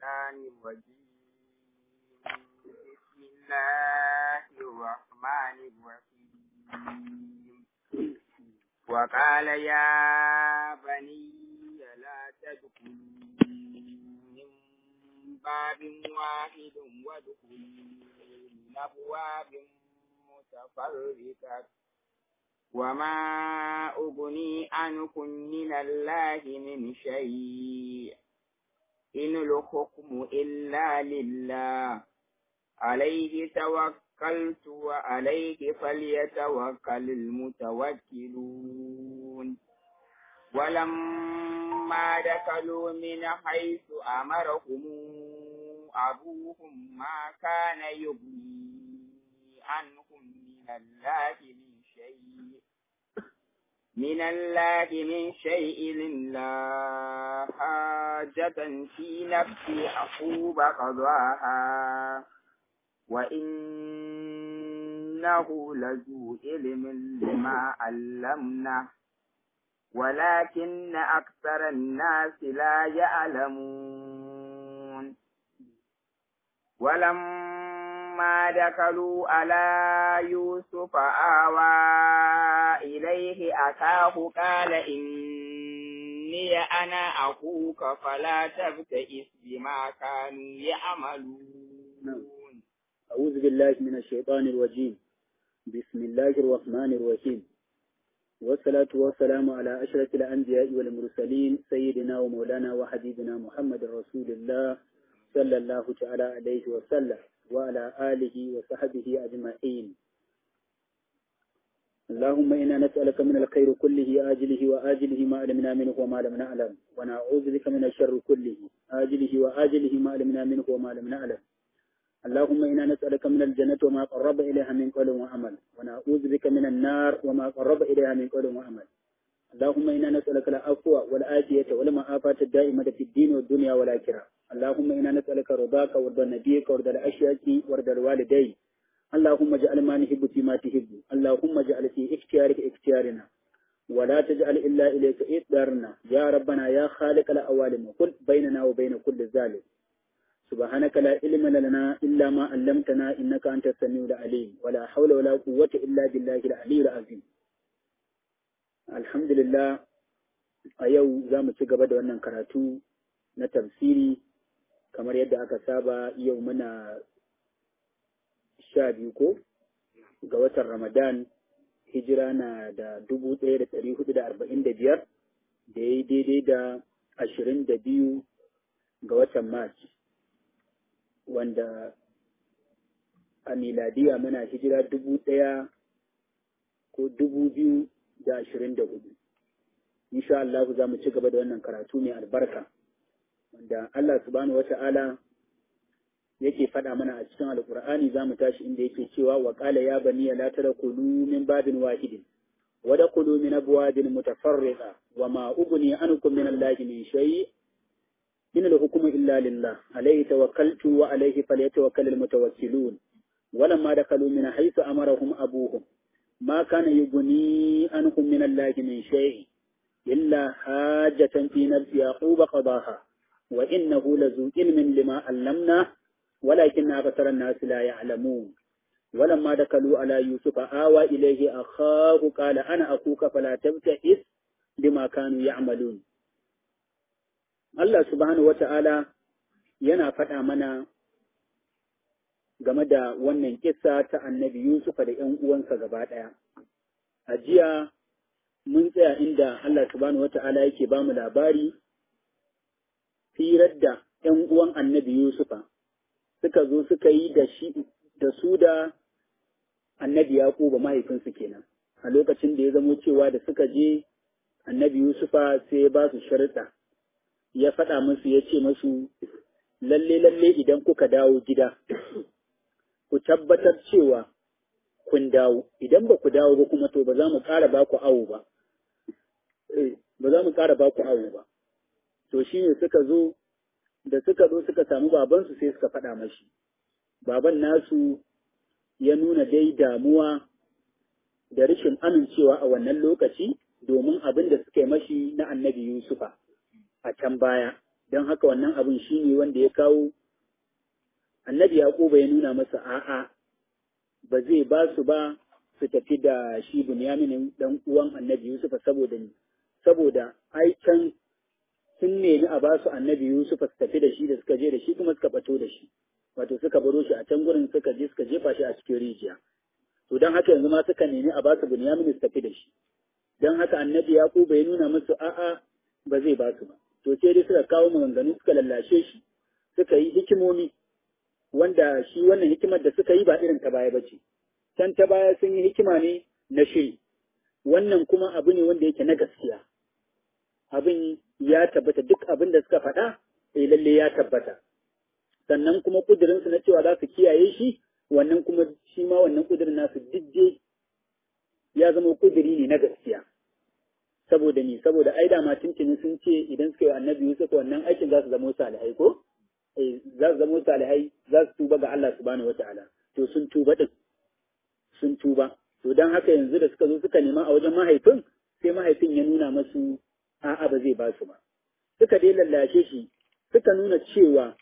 الشيطان الرجيم بسم الله الرحمن الرحيم وقال يا بني لا تدخلوا من باب واحد وادخلوا من أبواب متفرقة وما أغني عنكم من الله من شيء إن الحكم إلا لله عليه توكلت وعليه فليتوكل المتوكلون ولما دخلوا من حيث أمرهم أبوهم ما كان يغني عنهم من الله من شيء من الله من شيء إلا حاجة في نفس يعقوب قضاها وإنه لذو علم لما علمنا ولكن أكثر الناس لا يعلمون ولما دخلوا على يوسف آوى إليه أخاه قال إني أنا أخوك فلا تبتئس بما كانوا يعملون أعوذ بالله من الشيطان الرجيم بسم الله الرحمن الرحيم والصلاة والسلام على أشرف الأنبياء والمرسلين سيدنا ومولانا وحبيبنا محمد رسول الله صلى الله تعالى عليه وسلم وعلى آله وصحبه أجمعين اللهم إنا نسألك من الخير كله آجله وآجله ما علمنا منه وما لم نعلم ونعوذ بك من الشر كله آجله وآجله ما علمنا منه وما لم نعلم اللهم إنا نسألك من الجنة وما قرب إليها من قول وعمل ونعوذ بك من النار وما قرب إليها من قول وعمل اللهم إنا نسألك العفو والآتية والمعافاة الدائمة في الدين والدنيا والآخرة اللهم إنا نسألك رضاك ورضا نبيك ورضا الأشياء ورضا الوالدين اللهم اجعل ما نحب فيما تحب اللهم اجعل في اختيارك اختيارنا ولا تجعل إلا إليك إقدارنا يا ربنا يا خالق الأوالم قل بيننا وبين كل ذلك سبحانك لا علم لنا إلا ما علمتنا إنك أنت السميع العليم ولا حول ولا قوة إلا بالله العلي العظيم الحمد لله a yau za mu ci gaba da wannan karatu na tafsiri kamar yadda aka saba yau muna sha biyu ko ga watan ramadan hijira na da dubu ɗaya da ɗari hudu da arba'in da biyar da ya yi daidai da ashirin da biyu ga watan march wanda a miladiya muna hijira dubu ɗaya ko dubu biyu da ashirin da hudu. Insha Allah za mu ci gaba da wannan karatu mai albarka, wanda Allah subhanahu wa ta'ala yake faɗa mana a cikin alƙur'ani za mu tashi inda yake cewa wa ƙala ya bani la tadkhulu min babin wahidin wa dakhulu min abwabin mutafarriqa wa ma ughni ankum min Allah min shay' إن الحكم إلا لله عليه توكلت وعليه فليتوكل المتوكلون ولما دخلوا من حيث أمرهم أبوهم ما كان يغني عنهم من الله من شيء إلا حاجة في نفس يعقوب قضاها وإنه لذو علم لما علمناه ولكن أكثر الناس لا يعلمون ولما دخلوا على يوسف آوى إليه أخاه قال أنا أخوك فلا تبتئس بما كانوا يعملون Allah subhanahu wa ta'ala yana faɗa mana game da wannan kissa ta annabi Yusufa da ‘yan uwansa gaba ɗaya. A jiya mun tsaya inda Allah subhanahu wa ta'ala yake ba mu labari, firar da ‘yan uwan annabi Yusufa suka zo suka yi da shi da su da annabi Yaƙuba mahaifinsu kenan. A lokacin da ya zamo cewa da suka je annabi Yusufa sai ya ba su sharuɗa. ya faɗa musu ya ce musu lalle lalle idan kuka dawo gida ku tabbatar cewa kun dawo idan ba ku dawo ba kuma to ba za mu ƙara ba ku awo ba ba za mu ƙara ba ku awo ba to shi ne suka zo da suka zo suka samu babansu sai suka faɗa mashi baban nasu ya nuna dai damuwa da rashin amincewa a wannan lokaci domin abin da suka yi mashi na annabi Yusufa a can baya don haka wannan abin shi ne wanda ya kawo annabi yaquba ya nuna masa a'a ba zai ba su ba su tafi da shi bunyamin dan uwan annabi yusufa saboda ni saboda ai can sun nemi a ba su annabi yusufa su tafi da shi da suka je da shi kuma suka bato da shi wato suka baro shi a can gurin suka je suka jefa shi a cikin rijiya to don haka yanzu ma suka nemi a ba su bunyamin su tafi da shi don haka annabi yaquba ya nuna musu a'a ba zai ba su ba to sai dai suka kawo maganganu suka lallashe shi suka yi hikimomi wanda shi wannan hikimar da suka yi ba irin ta baya bace can ta baya sun yi hikima ne na shiri wannan kuma abu ne wanda yake na gaskiya abin ya tabbata duk abin da suka faɗa eh lalle ya tabbata sannan kuma kudirinsu na cewa za su kiyaye shi wannan kuma shi ma wannan kudirin nasu didde ya zama kudiri ne na gaskiya saboda ni saboda ai da ma tuntuni sun ce idan suka yi annabi Yusuf wannan aikin za su zama salihai ko eh za su zama salihai za su tuba ga Allah subhanahu wataala to sun tuba din sun tuba to dan haka yanzu da suka zo suka nema a wajen mahaifin sai mahaifin ya nuna masu a'a ba zai ba su ba suka dai lallashe shi suka nuna cewa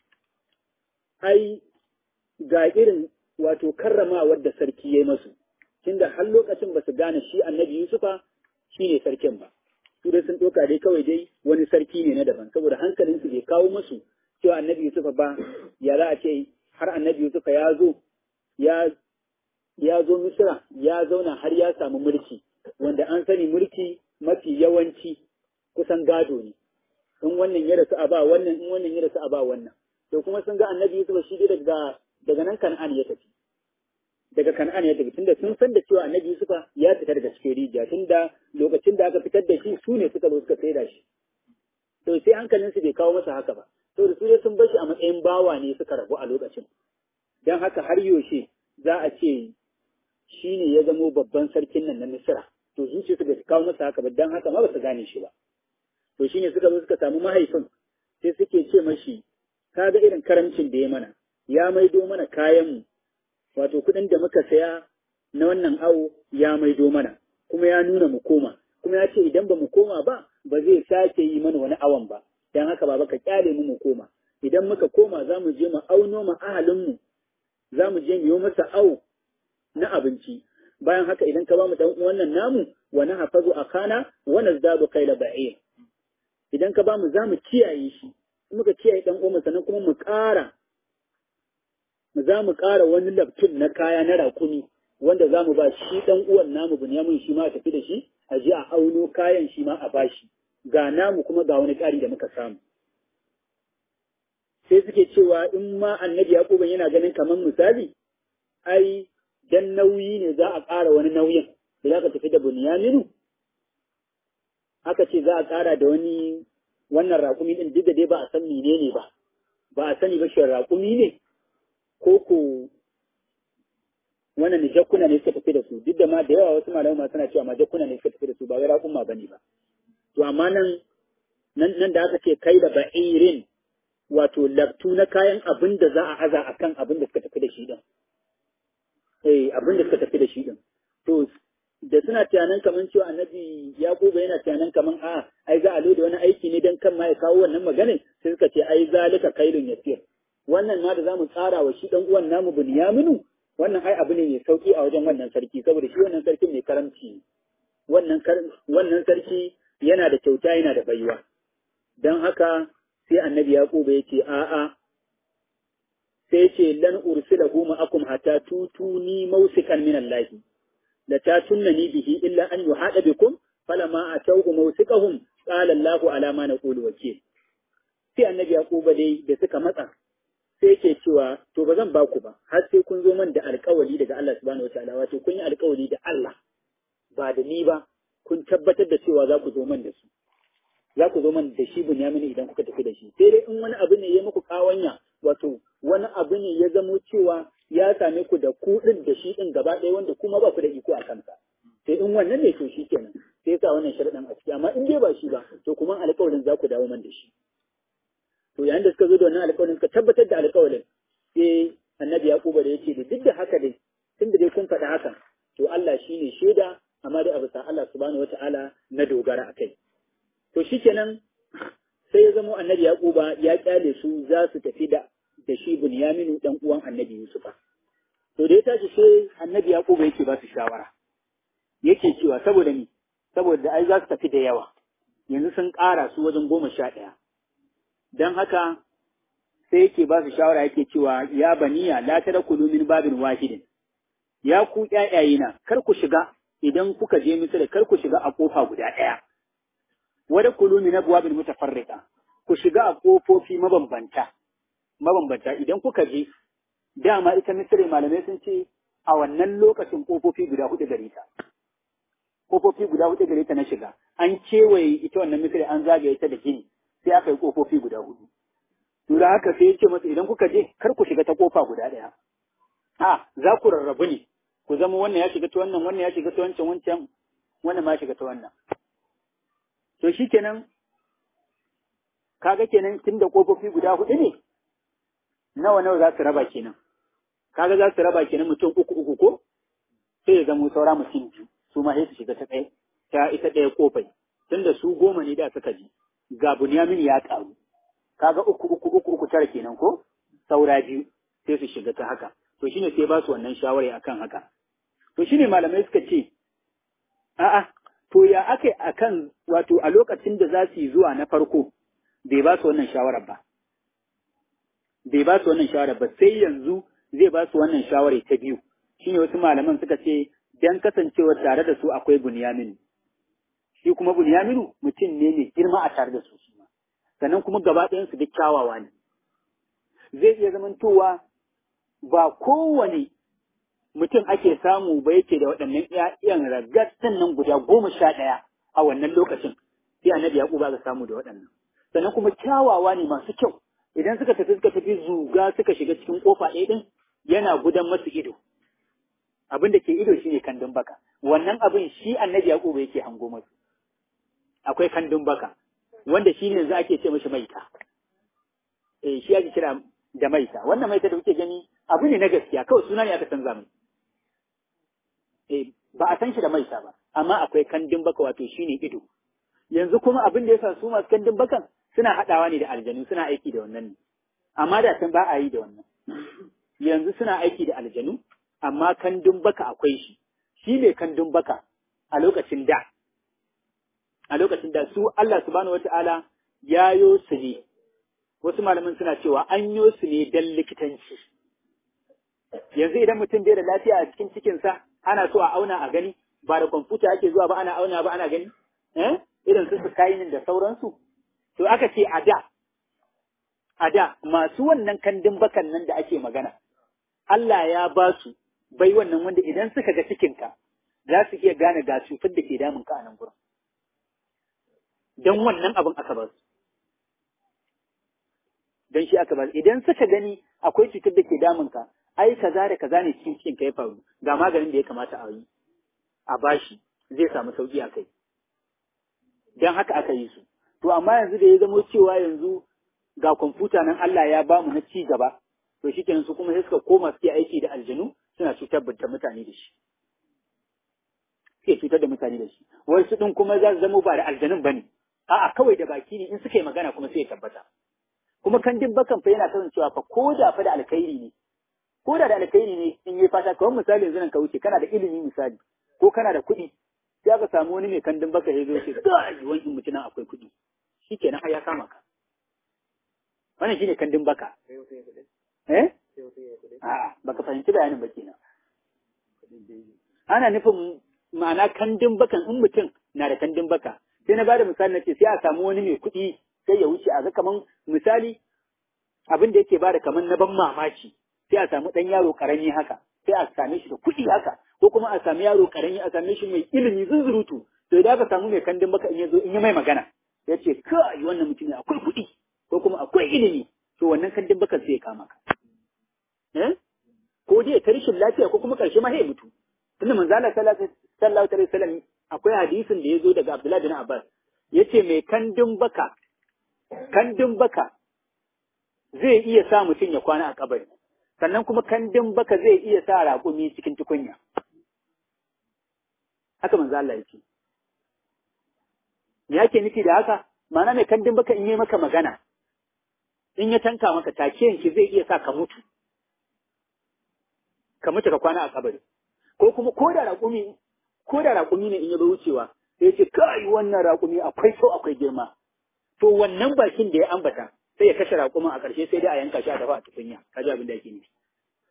ai ga irin wato karramawar da sarki ya yi masu tunda har lokacin ba su gane shi annabi Yusufa shi ne sarkin ba su dai sun ɗauka dai kawai dai wani sarki ne na daban saboda hankalinsu bai kawo masu cewa annabi Yusufa ba ya za a ce har annabi Yusufa ya zo ya ya zo Misra ya zauna har ya samu mulki wanda an sani mulki mafi yawanci kusan gado ne in wannan ya rasu a ba wannan in wannan ya rasu a ba wannan to kuma sun ga annabi Yusuf shi dai daga daga nan Kan'an ya tafi daga Kan'an ya tafi tunda sun san da cewa annabi Yusuf ya fita daga cikin rijiya tunda lokacin da aka fitar da shi su ne suka zo suka saida shi to sai hankalin su bai kawo masa haka ba to da su dai sun bashi a matsayin bawa ne suka rabu a lokacin dan haka har yaushe za a ce shi ne ya zamo babban sarkin nan na Misra to zuciya su bai kawo masa haka ba dan haka ma ba su gane shi ba to shine suka zo suka samu mahaifin sai suke ce mashi ka ga irin karamcin da ya mana ya maido mana kayanmu wato kuɗin da muka saya na wannan awo ya maido mana kuma ya nuna mu koma kuma ya ce idan ba mu koma ba ba zai sake yi mana wani awon ba dan haka baba ka kyale mu mu koma idan muka koma za mu je mu auno ma ahalinmu za mu je mu yi masa awo na abinci bayan haka idan ka ba mu dan wannan namu wa na hafazu akana wa nazdadu qayla ba'ir idan ka ba mu za mu kiyaye shi muka kiyaye dan uwan sannan kuma mu ƙara za mu ƙara wani laftin na kaya na rakumi wanda za mu ba shi dan uwan namu Bunyamin shi ma a tafi da shi a je a auno kayan shi ma a bashi ga namu kuma ga wani ƙari da muka samu sai suke cewa in ma annabi Yaquban yana ganin kamar misali ai dan nauyi ne za a ƙara wani nauyin da za ka tafi da Bunyaminu aka ce za a ƙara da wani wannan raƙumi ɗin duk da dai ba a san menene ba ba a sani ba shi raƙumi ne ko ko wannan jakkuna ne suka tafi da su duk da ma da yawa wasu malamai ma suna cewa ma jakkuna ne suka tafi da su ba wai raƙuma bane ba to amma nan nan da aka ce kai da ba'irin wato laftu na kayan abin da za a aza akan abin da suka tafi da shi din eh abin da suka tafi da shi din to da suna tunanin kaman cewa annabi yaquba yana tunanin kaman a ai za a loda wani aiki ne dan kan ma ya kawo wannan maganin sai suka ce ai zalika kailun yasir wannan ma da zamu tsara wa shi dan uwan namu bunyaminu wannan ai abu ne mai sauki a wajen wannan sarki saboda shi wannan sarki mai karamci wannan wannan sarki yana da kyauta yana da baiwa dan haka sai annabi yaquba yace a'a sai ce lan ursilahu ma'akum hatta tutuni mausikan min Allah la tatunni bihi illa an yuhada bikum falama atawhu mawsiqahum qala Allahu ala ma naqulu wakil sai annabi yaquba dai da suka matsa sai yake cewa to ba zan ba ku ba har sai kun zo man da alƙawari daga Allah subhanahu wataala wato kun yi alƙawari da Allah ba da ni ba kun tabbatar da cewa za ku zo man da su za ku zo man da shi bunyamin idan kuka tafi da shi sai dai in wani abu ne ya muku kawanya wato wani abu ne ya zamo cewa ya same ku da ku din da shi din gaba ɗaya wanda kuma ba ku da iko a kansa sai in wannan ne to shi kenan sai sa wannan sharaɗin a ciki amma in dai ba shi ba to kuma alƙawarin za ku dawo man da shi to yayin da suka zo da wannan alƙawarin suka tabbatar da alƙawarin sai annabi yaquba da yace da duk da haka dai tunda dai kun faɗa haka to Allah shine shaida amma dai a bisa Allah subhanahu wataala na dogara akai to shikenan sai ya zama annabi Yaquba ya kyale su za su tafi da da shi Bunyaminu dan uwan annabi Yusufa to da ya tashi sai annabi Yaquba yake ba su shawara yake cewa saboda ni saboda ai za su tafi da yawa yanzu sun ƙara su wajen goma sha ɗaya don haka sai yake ba su shawara yake cewa ya baniya la tadkhulu min babin wahidin ya ku ƴaƴayena kar ku shiga idan kuka je Misra kar ku shiga a kofa guda ɗaya wada kulu min abwabin mutafarriqa ku shiga a kofofi mabambanta mabambanta idan kuka je dama ita Misra malamai sun ce a wannan lokacin kofofi guda hudu gare ta kofofi guda hudu gare ta na shiga an kewaye ita wannan Misra an zagaye ta da gini sai aka yi kofofi guda hudu to da haka sai ya ce masa idan kuka je kar ku shiga ta kofa guda ɗaya a za ku rarrabu ne ku zama wannan ya shiga ta wannan wannan ya shiga ta wancan wancan wannan ma ya shiga ta wannan to shi kenan kaga kenan tun da kofofi guda hudu ne nawa nawa za su raba kenan kaga za su raba kenan mutum uku uku ko sai ya zama saura mutum biyu su ma sai su shiga ta ɗaya ta ita ɗaya kofai tunda su goma ne da suka ji ga bunyamin ya ƙaru kaga uku uku uku uku tara kenan ko saura biyu sai su shiga ta haka to shine sai ba su wannan shawara akan haka to shine malamai suka ce a'a to ya akai akan wato a lokacin da za su yi zuwa na farko bai ba su wannan shawarar ba bai ba su wannan shawarar ba sai yanzu zai ba su wannan shawarar ta biyu shine wasu malaman suka ce dan kasancewa tare da su akwai bunyamin shi kuma bunyaminu mutum ne mai girma a tare da su shi ma sannan kuma gaba ɗayan su duk kyawawa ne zai iya zamantowa ba kowane mutum ake samu ba yake da waɗannan ‘ya'yan ragattan nan guda goma sha ɗaya a wannan lokacin, sai annabi ya ba ga samu da waɗannan. Sannan kuma kyawawa ne masu kyau, idan suka tafi suka tafi zuga suka shiga cikin ƙofa ɗaya ɗin yana gudan masu ido. Abin da ke ido shine kandun baka, wannan abin shi annabi ya yake hango masu. Akwai kandun baka, wanda shi ne yanzu ake ce mashi maita. Eh, shi ake kira da maita, wannan maita da kuke gani abu ne na gaskiya kawai suna ne aka canza mai eh ba a san shi da maita ba amma akwai kandin baka wato shine ido yanzu kuma abin da yasa su masu kandin bakan suna haɗawa ne da aljanu suna aiki da wannan ne amma da can ba a yi da wannan yanzu suna aiki da aljanu amma kandin baka akwai shi shi ne kandin baka a lokacin da a lokacin da su Allah subhanahu wata'ala ya yo su ne wasu malaman suna cewa an yo su ne dan likitanci yanzu idan mutum bai da lafiya a cikin cikinsa ana so a auna a gani ba da kwamfuta ake zuwa ba ana auna ba ana gani eh irin su skynin da sauransu to aka ce a da a da masu wannan kandin bakan nan da ake magana Allah ya ba su bai wannan wanda idan suka ga cikinka za su iya gane ga cutar da ke damun ka a nan gurin don wannan abin aka ba su don shi aka ba su idan suka gani akwai cutar da ke damun ka ai kaza da kaza ne cikin cikin ka ya faru ga maganin da ya kamata a yi a bashi zai samu sauki a kai don haka aka yi su to amma yanzu da ya zamo cewa yanzu ga kwamfuta nan Allah ya ba mu na ci gaba to shi kenan su kuma sai suka koma suke aiki da aljanu suna cutar da mutane da shi suke cutar da mutane da shi wasu din kuma za su zamo ba da aljanun bane a'a kawai da baki ne in suka yi magana kuma sai ya tabbata kuma kan bakan fa yana kasancewa fa ko da fa da alkhairi ne ko da da alkhairi ne in yi fata kawai misali yanzu nan ka wuce kana da ilimi misali ko kana da kuɗi sai aka samu wani mai kandin baka ya zo ce kai wani mutum nan akwai kuɗi shikenan har ya kama ka wannan shine kandin baka eh a baka fahimci bayanin ba kenan ana nufin ma'ana kandin bakan in mutum na da kandin baka sai na bada misali na ce sai a samu wani mai kuɗi sai ya wuce a ga kaman misali abin da yake bada kaman na ban mamaki sai a samu ɗan yaro ƙarami haka sai a same shi da kuɗi haka ko kuma a sami yaro ƙarami a same shi mai ilimi zunzurutu to idan aka samu mai kandin baka in ya zo in ya mai magana ya ce kai wannan mutum akwai kuɗi ko kuma akwai ilimi to wannan kandin baka sai ya kama ka eh ko dai ta rashin lafiya ko kuma ƙarshe ma sai mutu tunda manzo Allah sallallahu alaihi wasallam akwai hadisin da ya zo daga Abdullahi bin Abbas yace mai kandin baka kandin baka zai iya sa mutum ya kwana a kabari sannan kuma kandin baka zai iya sa raƙumi cikin tukunya. Haka manzo Allah ya ce. Me yake nufi da haka? ma'ana mai kandin baka in yi maka magana in ya tanka maka take yanki zai iya sa ka mutu ka mutu ka kwana a kabari ko kuma ko da raƙumi ko da raƙumi ne in ya zo wucewa sai ce kai wannan raƙumi akwai so akwai girma to wannan bakin da ya ambata sai ya kashe raƙumin a ƙarshe sai dai a yanka shi a dafa a tukunya ka ji abin da yake nufi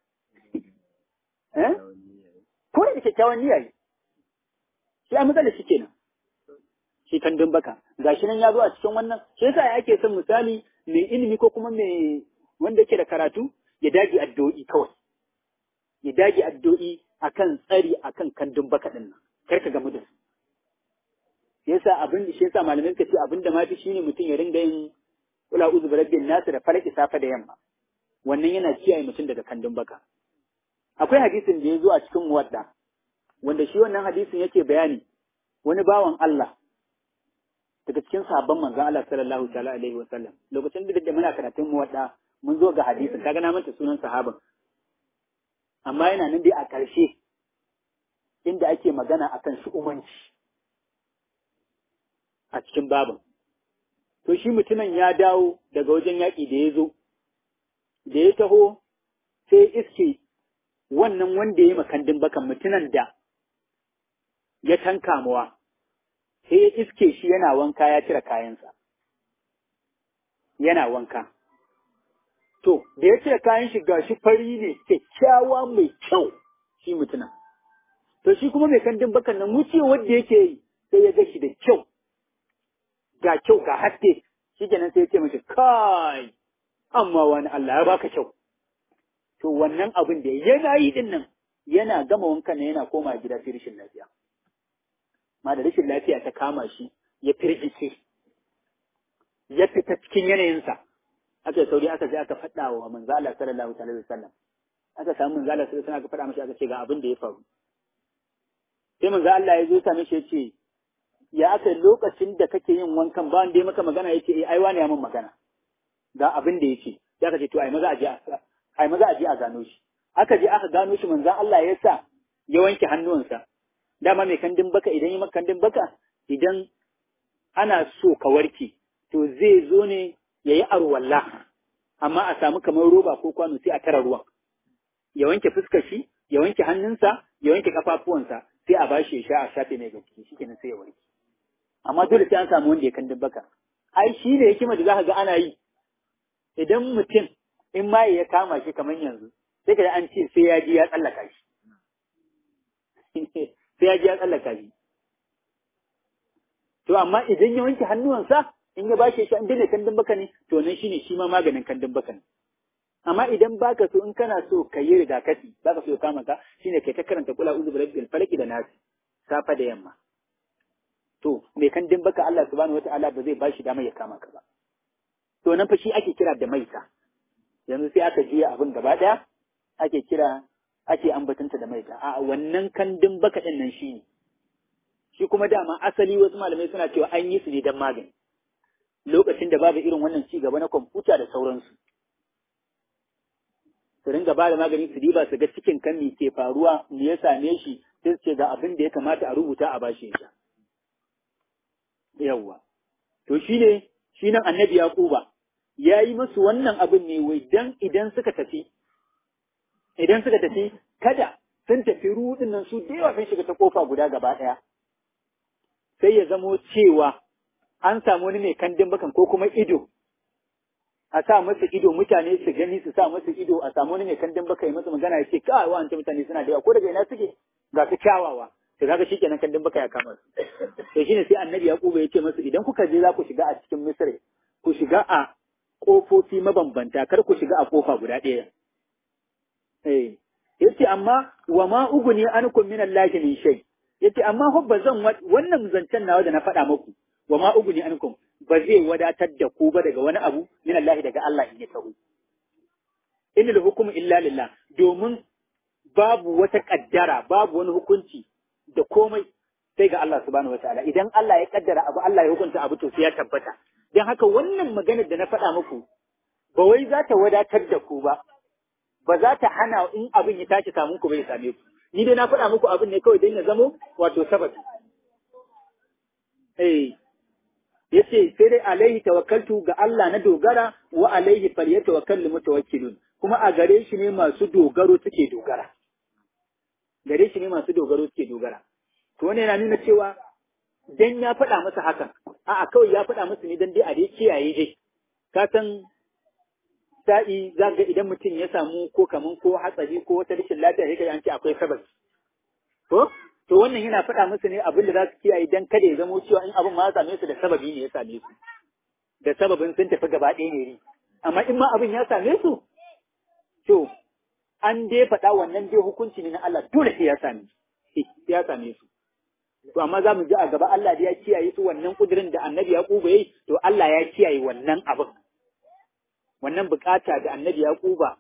eh ko da kyakkyawan niyya yi shi a matsalar shi kenan shi kandun baka gashi nan ya zo a cikin wannan shi yasa ake son misali mai ilimi ko kuma mai wanda yake da karatu ya dage addu'o'i kawai ya dage addu'o'i akan tsari akan kandun baka din nan kar ka gamu da su yasa abin shi yasa malamin ka ce abin da mafi shine mutum ya ringa yin kula uzu birabbin nasu da falaki safa da yamma wannan yana kiyaye mutum daga kandun baka akwai hadisin da ya zo a cikin muwadda wanda shi wannan hadisin yake bayani wani bawan Allah daga cikin sahabban manzon Allah sallallahu ta'ala alaihi wa sallam lokacin da da muna karatun muwadda mun zo ga hadisin kaga na manta sunan sahaban amma yana nan dai a ƙarshe inda ake magana akan shu'umanci a cikin babin to shi mutumin ya dawo daga wajen yaƙi da ya zo da ya taho sai iske wannan wanda ya yi makandin bakan mutumin da ya tanka mawa sai ya iske shi yana wanka ya cire kayansa yana wanka to da ya cire kayan shi gashi fari ne kyakkyawa mai kyau shi mutumin to shi kuma mai kandin bakan nan wuce wanda yake yi sai ya ga shi da kyau ga kyau ga haske shi kenan sai ya ce mashi kai amma wani Allah ya baka kyau to wannan abin da yana yi din nan yana gama wankan nan yana koma gida sai rashin lafiya ma da rashin lafiya ta kama shi ya firgice ya fita cikin yanayinsa aka sauri aka je aka faɗa wa manzo Allah sallallahu alaihi wasallam aka samu manzo Allah sallallahu alaihi wasallam aka faɗa mashi aka ce ga abin da ya faru sai manzo Allah ya zo same shi ya ce ya aka lokacin da kake yin wankan ba wanda ya maka magana ya ce eh ai wani ya min magana ga abin da ya ce ya ka ce to ai maza a je a ai maza a je a gano shi aka je aka gano shi manzon Allah ya sa ya wanke hannuwansa dama mai kandin baka idan yi maka kandin baka idan ana so ka warke to zai zo ne ya yi arwalla amma a samu kamar roba ko kwano sai a tara ruwan ya wanke fuskar shi ya wanke hannunsa ya wanke kafafuwansa sai a bashi ya sha a shafe mai gaske shi kenan sai ya warke amma dole sai an samu wanda ya kandin baka ai shi ne hikima da zaka ga ana yi idan mutum in ma ya kama shi kamar yanzu sai ka an ce sai ya ji ya tsallaka shi sai ya ji ya tsallaka shi to amma idan ya wanke hannuwansa in ya bashi shi an daina kandin baka ne to nan shine shi ma maganin kandin baka ne amma idan baka so in kana so ka yi rigakafi baka so ya kama ka shine kai ta karanta kula uzu bil falaki da nasi safa da yamma to mai kandin baka Allah subhanahu wataala ba zai bashi dama ya kama ka ba to nan fa shi ake kira da maita yanzu sai aka juya abin gaba daya ake kira ake ambatanta da maita a wannan kandin baka din nan shine shi kuma dama asali wasu malamai suna cewa an yi su ne don magani lokacin da babu irin wannan ci gaba na kwamfuta da sauransu su ringa ba da magani su diba su ga cikin kan me ke faruwa me ya same shi sai su ce ga abin da ya kamata a rubuta a bashi ya yawwa to shi ne shi nan annabi yaquba ya yi musu wannan abin ne wai dan idan suka tafi idan suka tafi kada sun tafi rudin nan su da yawa sun shiga ta kofa guda gaba ɗaya sai ya zamo cewa an samu wani mai kandin bakan ko kuma ido a sa masa ido mutane su gani su sa masa ido a samu wani mai kandin baka yi masa magana ya ce kawai wa'anta mutane suna da yawa ko daga ina suke ga su kyawawa to kaga shikenan kandin baka ya kama su to shine sai annabi yaquba ya ce masa idan kuka je za ku shiga a cikin misri ku shiga a kofofi mabambanta kar ku shiga a kofa guda ɗaya eh yace amma wa ma uguni ankum min allahi min shay yace amma fa ba zan wannan zancen nawa da na faɗa muku wa ma uguni ankum ba zai wadatar da ku ba daga wani abu min Allah daga Allah in ya taho innal hukmu illa lillah domin babu wata kaddara babu wani hukunci da komai sai ga Allah subhanahu wataala idan Allah ya kaddara abu Allah ya hukunta abu to sai ya tabbata dan haka wannan maganar da na faɗa muku ba wai za ta wadatar da ku ba ba za ta hana in abin ya tashi samun ku bai same ku ni dai na faɗa muku abin ne kawai don ya zamo wato sababi eh yace sai dai alaihi tawakkaltu ga Allah na dogara wa alaihi falyatawakkalul mutawakkilun kuma a gare shi ne masu dogaro suke dogara gare shi ne masu dogaro suke dogara to wannan yana nuna cewa dan ya faɗa masa hakan a'a kawai ya faɗa masa ne dan dai a dai kiyaye dai ka san sa'i za ga idan mutum ya samu ko kaman ko hatsari ko wata rashin lafiya sai an ce akwai sabab to to wannan yana faɗa musu ne abin da za su kiyaye dan kada ya zamo cewa in abin ma ya same su da sababi ne ya same su da sababin sun tafi gaba ɗaya ne amma in ma abin ya same su to an dai faɗa wannan dai hukunci ne na Allah dole sai ya same ya same su to amma za mu ji a gaba Allah da ya kiyaye su wannan kudirin da annabi ya kuba yi to Allah ya kiyaye wannan abin wannan bukata da annabi ya kuba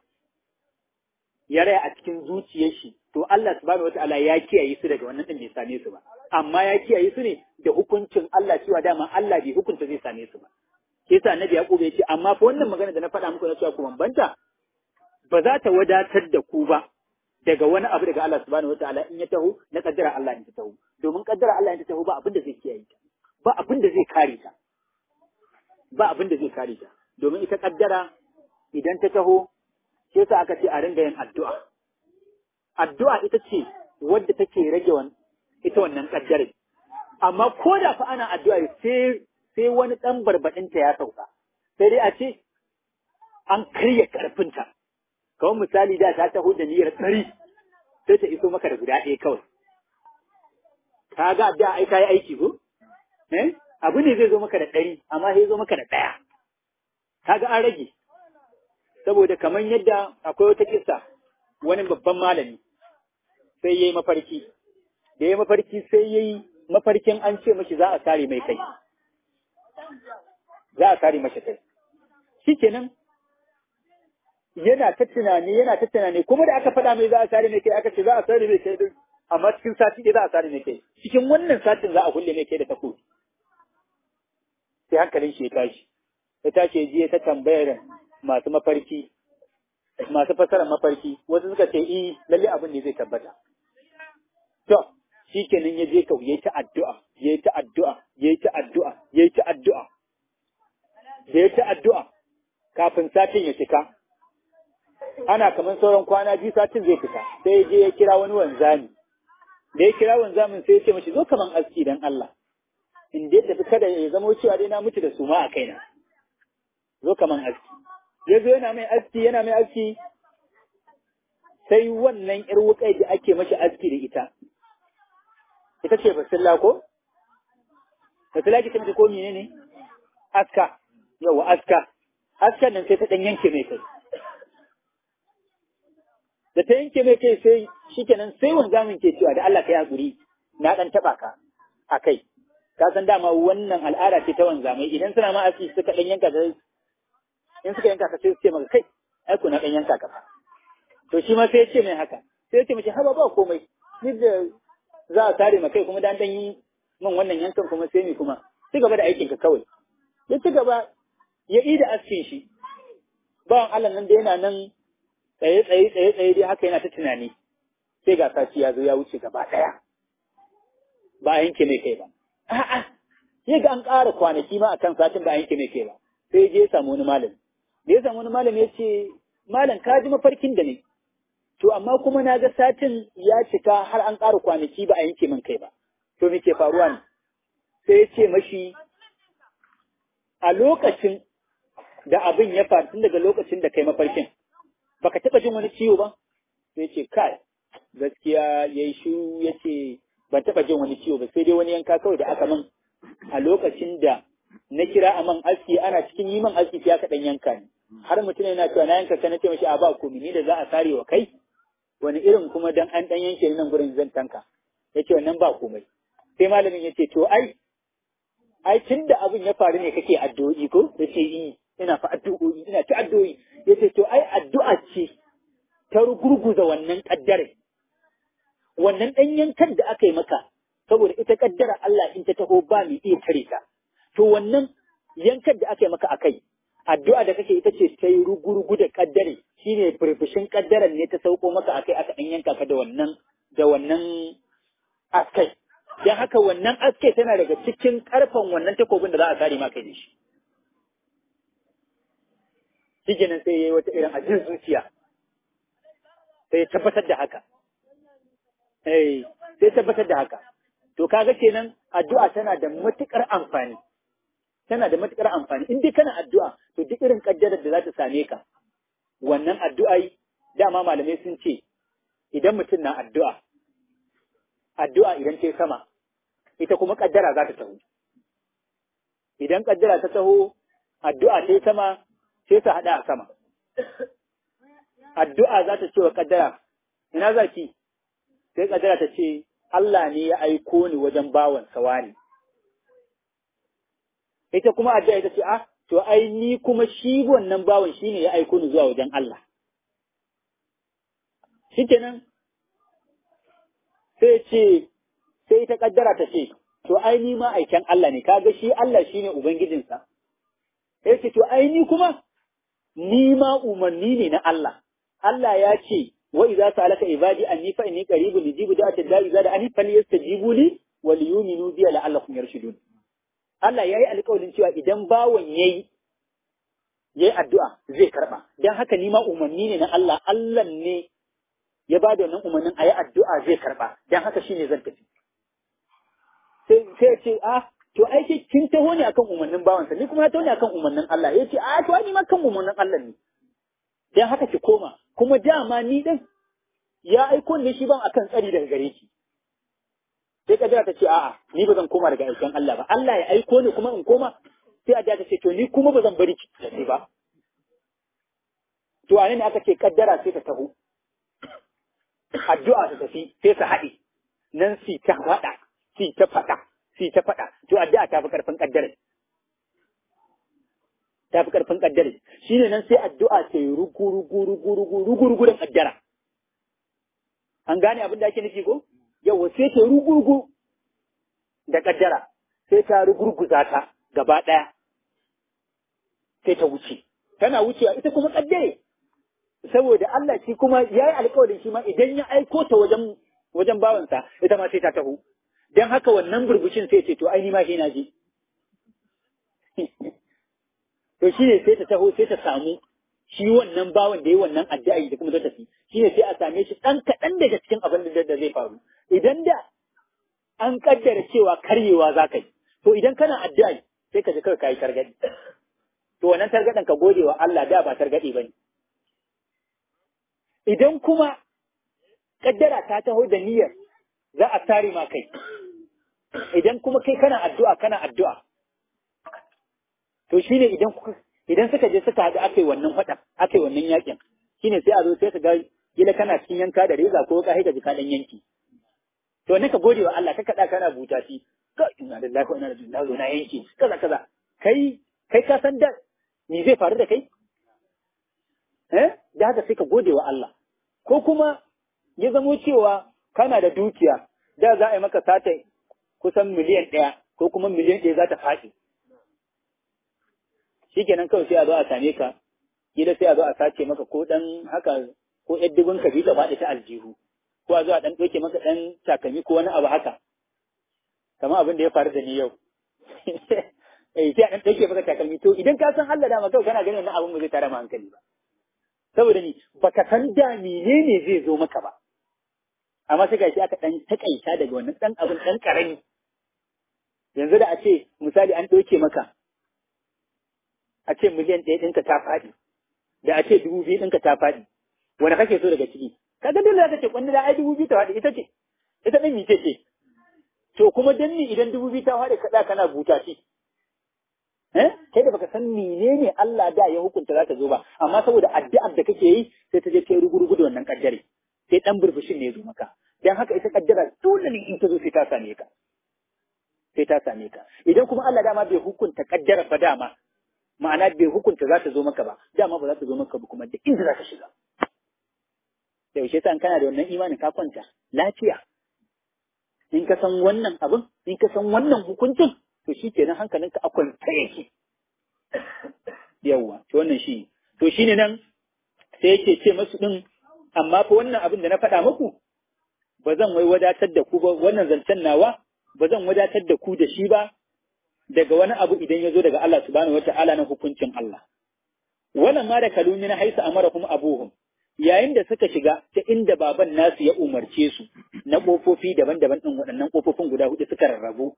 ya raya a cikin zuciyar shi to Allah subhanahu wataala ya kiyaye su daga wannan din bai same su ba amma ya kiyaye su ne da hukuncin Allah cewa dama Allah bai hukunta zai same su ba ke yasa annabi ya kuba ya ce amma fa wannan magana da na faɗa muku na cewa ku bambanta ba za ta wadatar da ku ba daga wani abu daga Allah subhanahu wataala in ya taho na kaddara Allah in ta taho domin kaddara Allah in ta taho ba abin da zai kiyaye ta ba abin da zai kare ta ba abin da zai kare ta domin ita kaddara idan ta taho sai sa aka ce a ringa yin addu'a addu'a ita ce wadda take rage wan ita wannan kaddare amma ko da fa ana addu'a sai sai wani dan barbadin ta ya sauka sai dai a ce an karya karfinta kawai misali da ta taho da niyyar tsari sai ta iso maka da guda ɗaya kawai. Ka ga da ai yi aiki ko? Eh? Abu ne zai zo maka da ɗari, amma sai zo maka da ɗaya. Ka ga an rage. Saboda kamar yadda akwai wata kisa wani babban malami sai ya yi mafarki. Da ya yi mafarki sai ya yi mafarkin an ce mashi za a sare mai kai. Za a sare mashi kai. Shi kenan yana ta tunani yana ta tunani kuma da aka faɗa mai za a sare mai kai aka ce za a sare mai kai din amma cikin sati ɗaya za a sare mai kai cikin wannan satin za a kulle mai kai da takobi sai hankalin shi ya tashi ya tashi ya je ta tambayar masu mafarki masu fasarar mafarki wasu suka ce eh lalle abin ne zai tabbata to shikenan ya je kawai yayi ta addu'a yayi ta addu'a yayi ta addu'a yayi ta addu'a yayi ta addu'a kafin satin ya cika ana kamar sauran kwana biyu satin zai fita sai ya je ya kira wani wanzami da ya kira wanzamin sai ya ce mashi zo kaman aski dan Allah in dai tafi kada ya zama cewa dai na mutu da suma a kaina zo kaman aski ya zo yana mai aski yana mai aski sai wannan yar wukai da ake mashi aski da ita ita ce basilla ko basilla ki tambaye ko menene aska yawa aska askan nan sai ta dan yanke mai kai da ta yanke mai kai sai shikenan sai wanzamin ke cewa da Allah ka yi hakuri na dan taba ka a kai ka san dama wannan al'ada ce ta wanzamai idan suna ma aski suka dan yanka da in suka yanka ka sai su ce maka kai ai ku na dan yanka ka to shi ma sai ya ce mai haka sai ya ce mace haba ba komai ni da za a tare ma kai kuma dan dan yi min wannan yankan kuma sai mi kuma ci gaba da aikin ka kawai ya ci gaba ya yi da askin shi bawan Allah nan da yana nan tsaye tsaye tsaye tsaye dai haka yana ta tunani sai ga sati ya zo ya wuce gaba ɗaya ba a yanke mai kai ba a'a sai ga an ƙara kwanaki ma akan satin ba a yanke mai kai ba sai je ya samu wani malami da ya samu wani malami ya ce malam ka ji mafarkin da ne to amma kuma na ga satin ya cika har an ƙara kwanaki ba a yanke min kai ba to me ke faruwa ne sai ya ce mashi a lokacin da abin ya faru tun daga lokacin da kai mafarkin baka taɓa jin wani ciwo ba sai ce kai gaskiya ya yi shu ya ce ban taɓa jin wani ciwo ba sai dai wani yanka kawai da aka min a lokacin da na kira a man aski ana cikin yi man aski ya kaɗan yanka ni har mutum yana cewa na yanka ka na ce mashi a ba komi ni da za a sare wa kai wani irin kuma dan an ɗan yanke nan gurin zan tanka ya ce wannan ba komai sai malamin ya ce to ai ai tun da abin ya faru ne kake addu'o'i ko ya ce yi ina fa addu'o'i ina ta addu'o'i ya ce to ai addu'a ce ta gurguza wannan kaddare wannan ɗan yankan da aka yi maka saboda ita kaddara Allah in ta taho ba mai iya tare ta to wannan yankan da aka yi maka akai addu'a da kake ita ce ta yi rugurugu da kaddare shine furfushin kaddaran ne ta sauko maka akai aka ɗan yanka ka da wannan da wannan askai dan haka wannan aske tana daga cikin karfan wannan takobin da za a sare ma kai da shi shikenan sai yayi wata irin ajin zuciya sai tabbatar da haka eh sai tabbatar da haka to kaga kenan addu'a tana da matukar amfani tana da matukar amfani in dai kana addu'a to duk irin kaddarar da za ta same ka wannan addu'ai dama malamai sun ce idan mutum na addu'a addu'a idan ta sama ita kuma kaddara za ta taho idan kaddara ta taho addu'a ta sama sai ta hada a sama addu'a za ta ce wa kaddara ina za ki sai kaddara ta ce Allah ne ya aiko ni wajen bawan sawani ita kuma addu'a ita ce ah to ai ni kuma shi wannan bawan shine ya aiko ni zuwa wajen Allah shikenan sai ce sai ta kaddara ta ce to ai ni ma aiken Allah ne kaga shi Allah shine ubangijinsa sai ce to ai ni kuma ni ma umarni ne na Allah Allah ya ce wa idza salaka ibadi anni fa inni qaribun ujibu da'ata da'i idza da'ani falyastajibu li wa liyu'minu bi la'allakum yarshudun Allah yayi alƙawarin cewa idan bawon yayi yayi addu'a zai karba dan haka ni ma umarni ne na Allah Allah ne ya ba da wannan umarnin a yi addu'a zai karɓa, don haka shi ne zan tafi. Sai ce, ah, to aiki kin taho ne akan umarnin bawansa, ni kuma ya taho ne akan umarnin Allah, ya ce, ah, to ni ma kan umarnin Allah ne. Don haka ki koma, kuma dama ni ɗin ya aiko ne shi ban akan tsari daga gare ki. Sai kadira ta ce, a'a, ni ba zan koma daga aikin Allah ba, Allah ya aiko ni kuma in koma, sai a ta ce, to ni kuma ba zan bari ki tafi ba. To a ne aka ce kaddara sai ta taho. addu'a ta tafi sai su haɗe nan si ta faɗa si ta faɗa si ta faɗa to addu'a ta fi ƙarfin ƙaddare ta fi ƙarfin ƙaddare shine nan sai addu'a ta yi rugu rugu rugu rugu rugu rugu da ƙaddara an gane abin da ake nufi ko yawa sai ta rugu rugu da ƙaddara sai ta rugurguza ta gaba ɗaya sai ta wuce tana wucewa ita kuma ƙaddare saboda Allah shi kuma ya yi alkawarin shi ma idan ya aiko ta wajen wajen bawansa ita ma sai ta taho don haka wannan burbushin sai ce to ai ni ma shi na je to shi ne sai ta taho sai ta samu shi wannan bawan da ya wannan addu'a da kuma ta tafi shi ne sai a same shi ɗan kaɗan daga cikin abin da zai faru idan da an kaddara cewa karyewa za ka yi to idan kana addu'a sai ka ji kawai ka yi targaɗi to wannan targaɗin ka gode wa Allah da ba targaɗi ba ne idan kuma kaddara ta taho da niyyar za a tare ma kai idan kuma kai kana addu'a kana addu'a to shine idan idan suka je suka haɗu aka yi wannan faɗa aka yi wannan yakin shine sai a zo sai ka ga gila kana cikin yanka da reza ko ka haika jika ɗan yanki to ne ka gode wa Allah ka kaɗa kana buta shi ka ina da lafiya ina da na zo na yanki kaza kaza kai kai ka san da me zai faru da kai eh da haka sai ka gode wa Allah ko kuma ya zamo cewa kana da dukiya da za a yi maka sata kusan miliyan ɗaya ko kuma miliyan ɗaya za ta faɗi. Shi kenan kawai sai a zo a same ka, gida sai a zo a sace maka ko ɗan haka ko ‘yar dubin ka biyu ta faɗi ta aljihu, ko a zo a ɗan ɗauke maka ɗan takalmi ko wani abu haka, kamar abin da ya faru da ni yau. Eh sai a ɗan ɗauke maka takalmi to idan ka san Allah dama kawai kana ganin wannan abin ba zai tara ma hankali ba. saboda ni baka san da menene zai zo maka ba amma sai gashi aka dan takaita daga wannan dan abin dan karami yanzu da a ce misali an ɗauke maka a ce miliyan ɗaya ɗinka ta faɗi da a ce dubu biyu ɗinka ta faɗi wani kake so daga ciki kaga dole za ka ce kwanda da ai dubu biyu ta faɗi ita ce ita ɗin mice ce to kuma dan ni idan dubu biyu ta faɗi kaɗa kana buta shi eh kai da baka san menene Allah da ya hukunta za ta zo ba amma saboda addu'ar da kake yi sai ta je kai rugurugu da wannan kaddare sai dan burbushin ne ya zo maka dan haka ita kaddara dole ne in ta zo sai ta same ka sai ta same ka idan kuma Allah dama bai hukunta kaddara ba dama ma'ana bai hukunta za ta zo maka ba dama ba za ta zo maka ba kuma da inda za ka shiga da yaushe sa kana da wannan imanin ka kwanta lafiya in ka san wannan abin in ka san wannan hukuncin to shi kenan hankalinka a kwanta yake yawwa to wannan shi to shine nan sai yake ce masu din amma fa wannan abin da na faɗa muku ba zan wai wadatar da ku ba wannan zancen nawa ba zan wadatar da ku da shi ba daga wani abu idan ya zo daga Allah subhanahu wata'ala na hukuncin Allah wannan ma da kalumi na haisa amara kuma abuhum yayin da suka shiga ta inda baban nasu ya umarce su na ƙofofi daban-daban ɗin waɗannan ƙofofin guda hudu suka rarrabu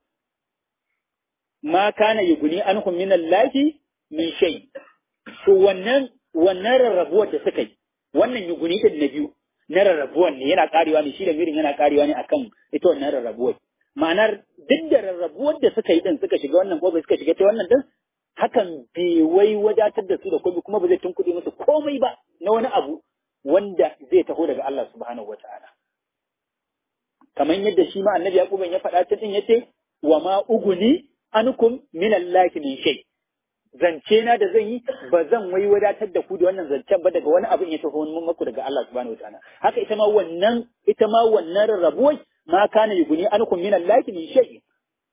ma kana yuguni anhum min Allahi min shay to wannan wannan rarrabuwar da suka yi wannan yuguni din na biyu na rarrabuwar ne yana karewa ne shi da mirin yana karewa ne akan ita wannan rarrabuwar ma'anar duk da rarrabuwar da suka yi din suka shiga wannan kofa suka shiga ta wannan din hakan bai wai wadatar da su da komai kuma ba zai tunkuɗe musu komai ba na wani abu wanda zai taho daga Allah subhanahu wa ta'ala. Kamar yadda shi ma annabi Yaquban ya faɗa ta ɗin yace wa ma uguni ankum min Allah min shay. Zance na da zan yi ba zan wai wadatar da ku da wannan zancen ba daga wani abin ya taho mun maku daga Allah subhanahu wa ta'ala. Haka ita ma wannan ita ma wannan rarrabuwar ma kana yuguni ankum min Allah min shay.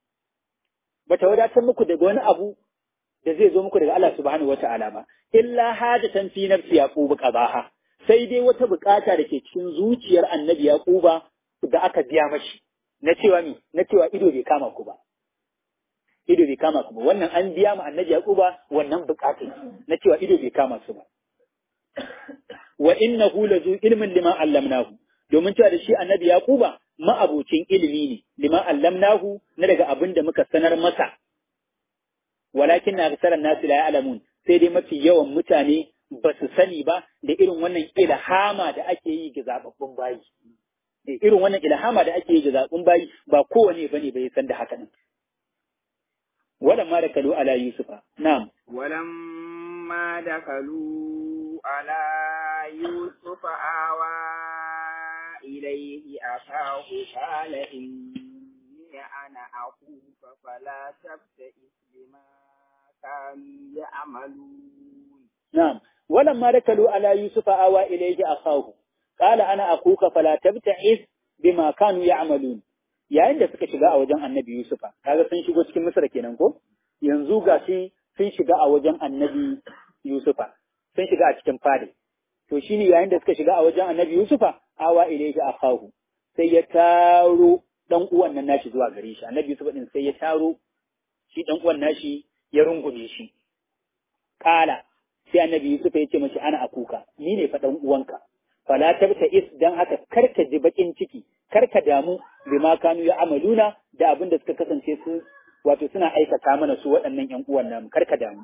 Bata wadatar muku daga wani abu da zai zo muku daga Allah subhanahu wa ta'ala ba. Illa hajatan fi nafsi yaqub qadaha. sai dai wata bukata da ke cikin zuciyar annabi Yaquba da aka biya mashi na cewa mi na cewa ido bai kama ku ba ido bai kama ku ba wannan an biya mu annabi Yaquba wannan bukata na cewa ido bai kama su ba wa innahu lazu ilmin lima allamnahu domin cewa da shi annabi Yaquba ma'abocin ilimi ne lima allamnahu na daga abin da muka sanar masa walakin na aksaran nasu la ya'lamun sai dai mafi yawan mutane ba su sani ba da irin wannan ilhama da ake yi ga zababbun bayi. Irin wannan ilhama da ake yi ga zababbun bayi ba kowane ba ne bai san da haka nan. Walamma da kalu ala Yusufa, na'am. Walamma da kalu ala Yusufa awa ilaihi akahu qala inni ana akuka fala tabta'is bima kanu ya'malun. نعم ولما دخلوا على يوسف آوى إليه أخاه قال أنا أخوك فلا تبتعث بما كانوا يعملون yayin da suka shiga a wajen annabi Yusufa kaga sun shigo cikin Misra kenan ko yanzu ga shi sun shiga a wajen annabi Yusufa sun shiga a cikin fadi to shine yayin da suka shiga a wajen annabi Yusufa awa ilayhi akahu sai ya taro dan uwan nan nashi zuwa gare shi annabi Yusufa din sai ya taro shi dan uwan nashi ya rungume shi kala sai annabi Yusuf ya ce mashi ana akuka ni ne fa dan uwanka fala tabta is dan haka karka ji bakin ciki karka damu bima kanu ya amaluna da abin da suka kasance su wato suna aikata mana su waɗannan ƴan uwan namu karka damu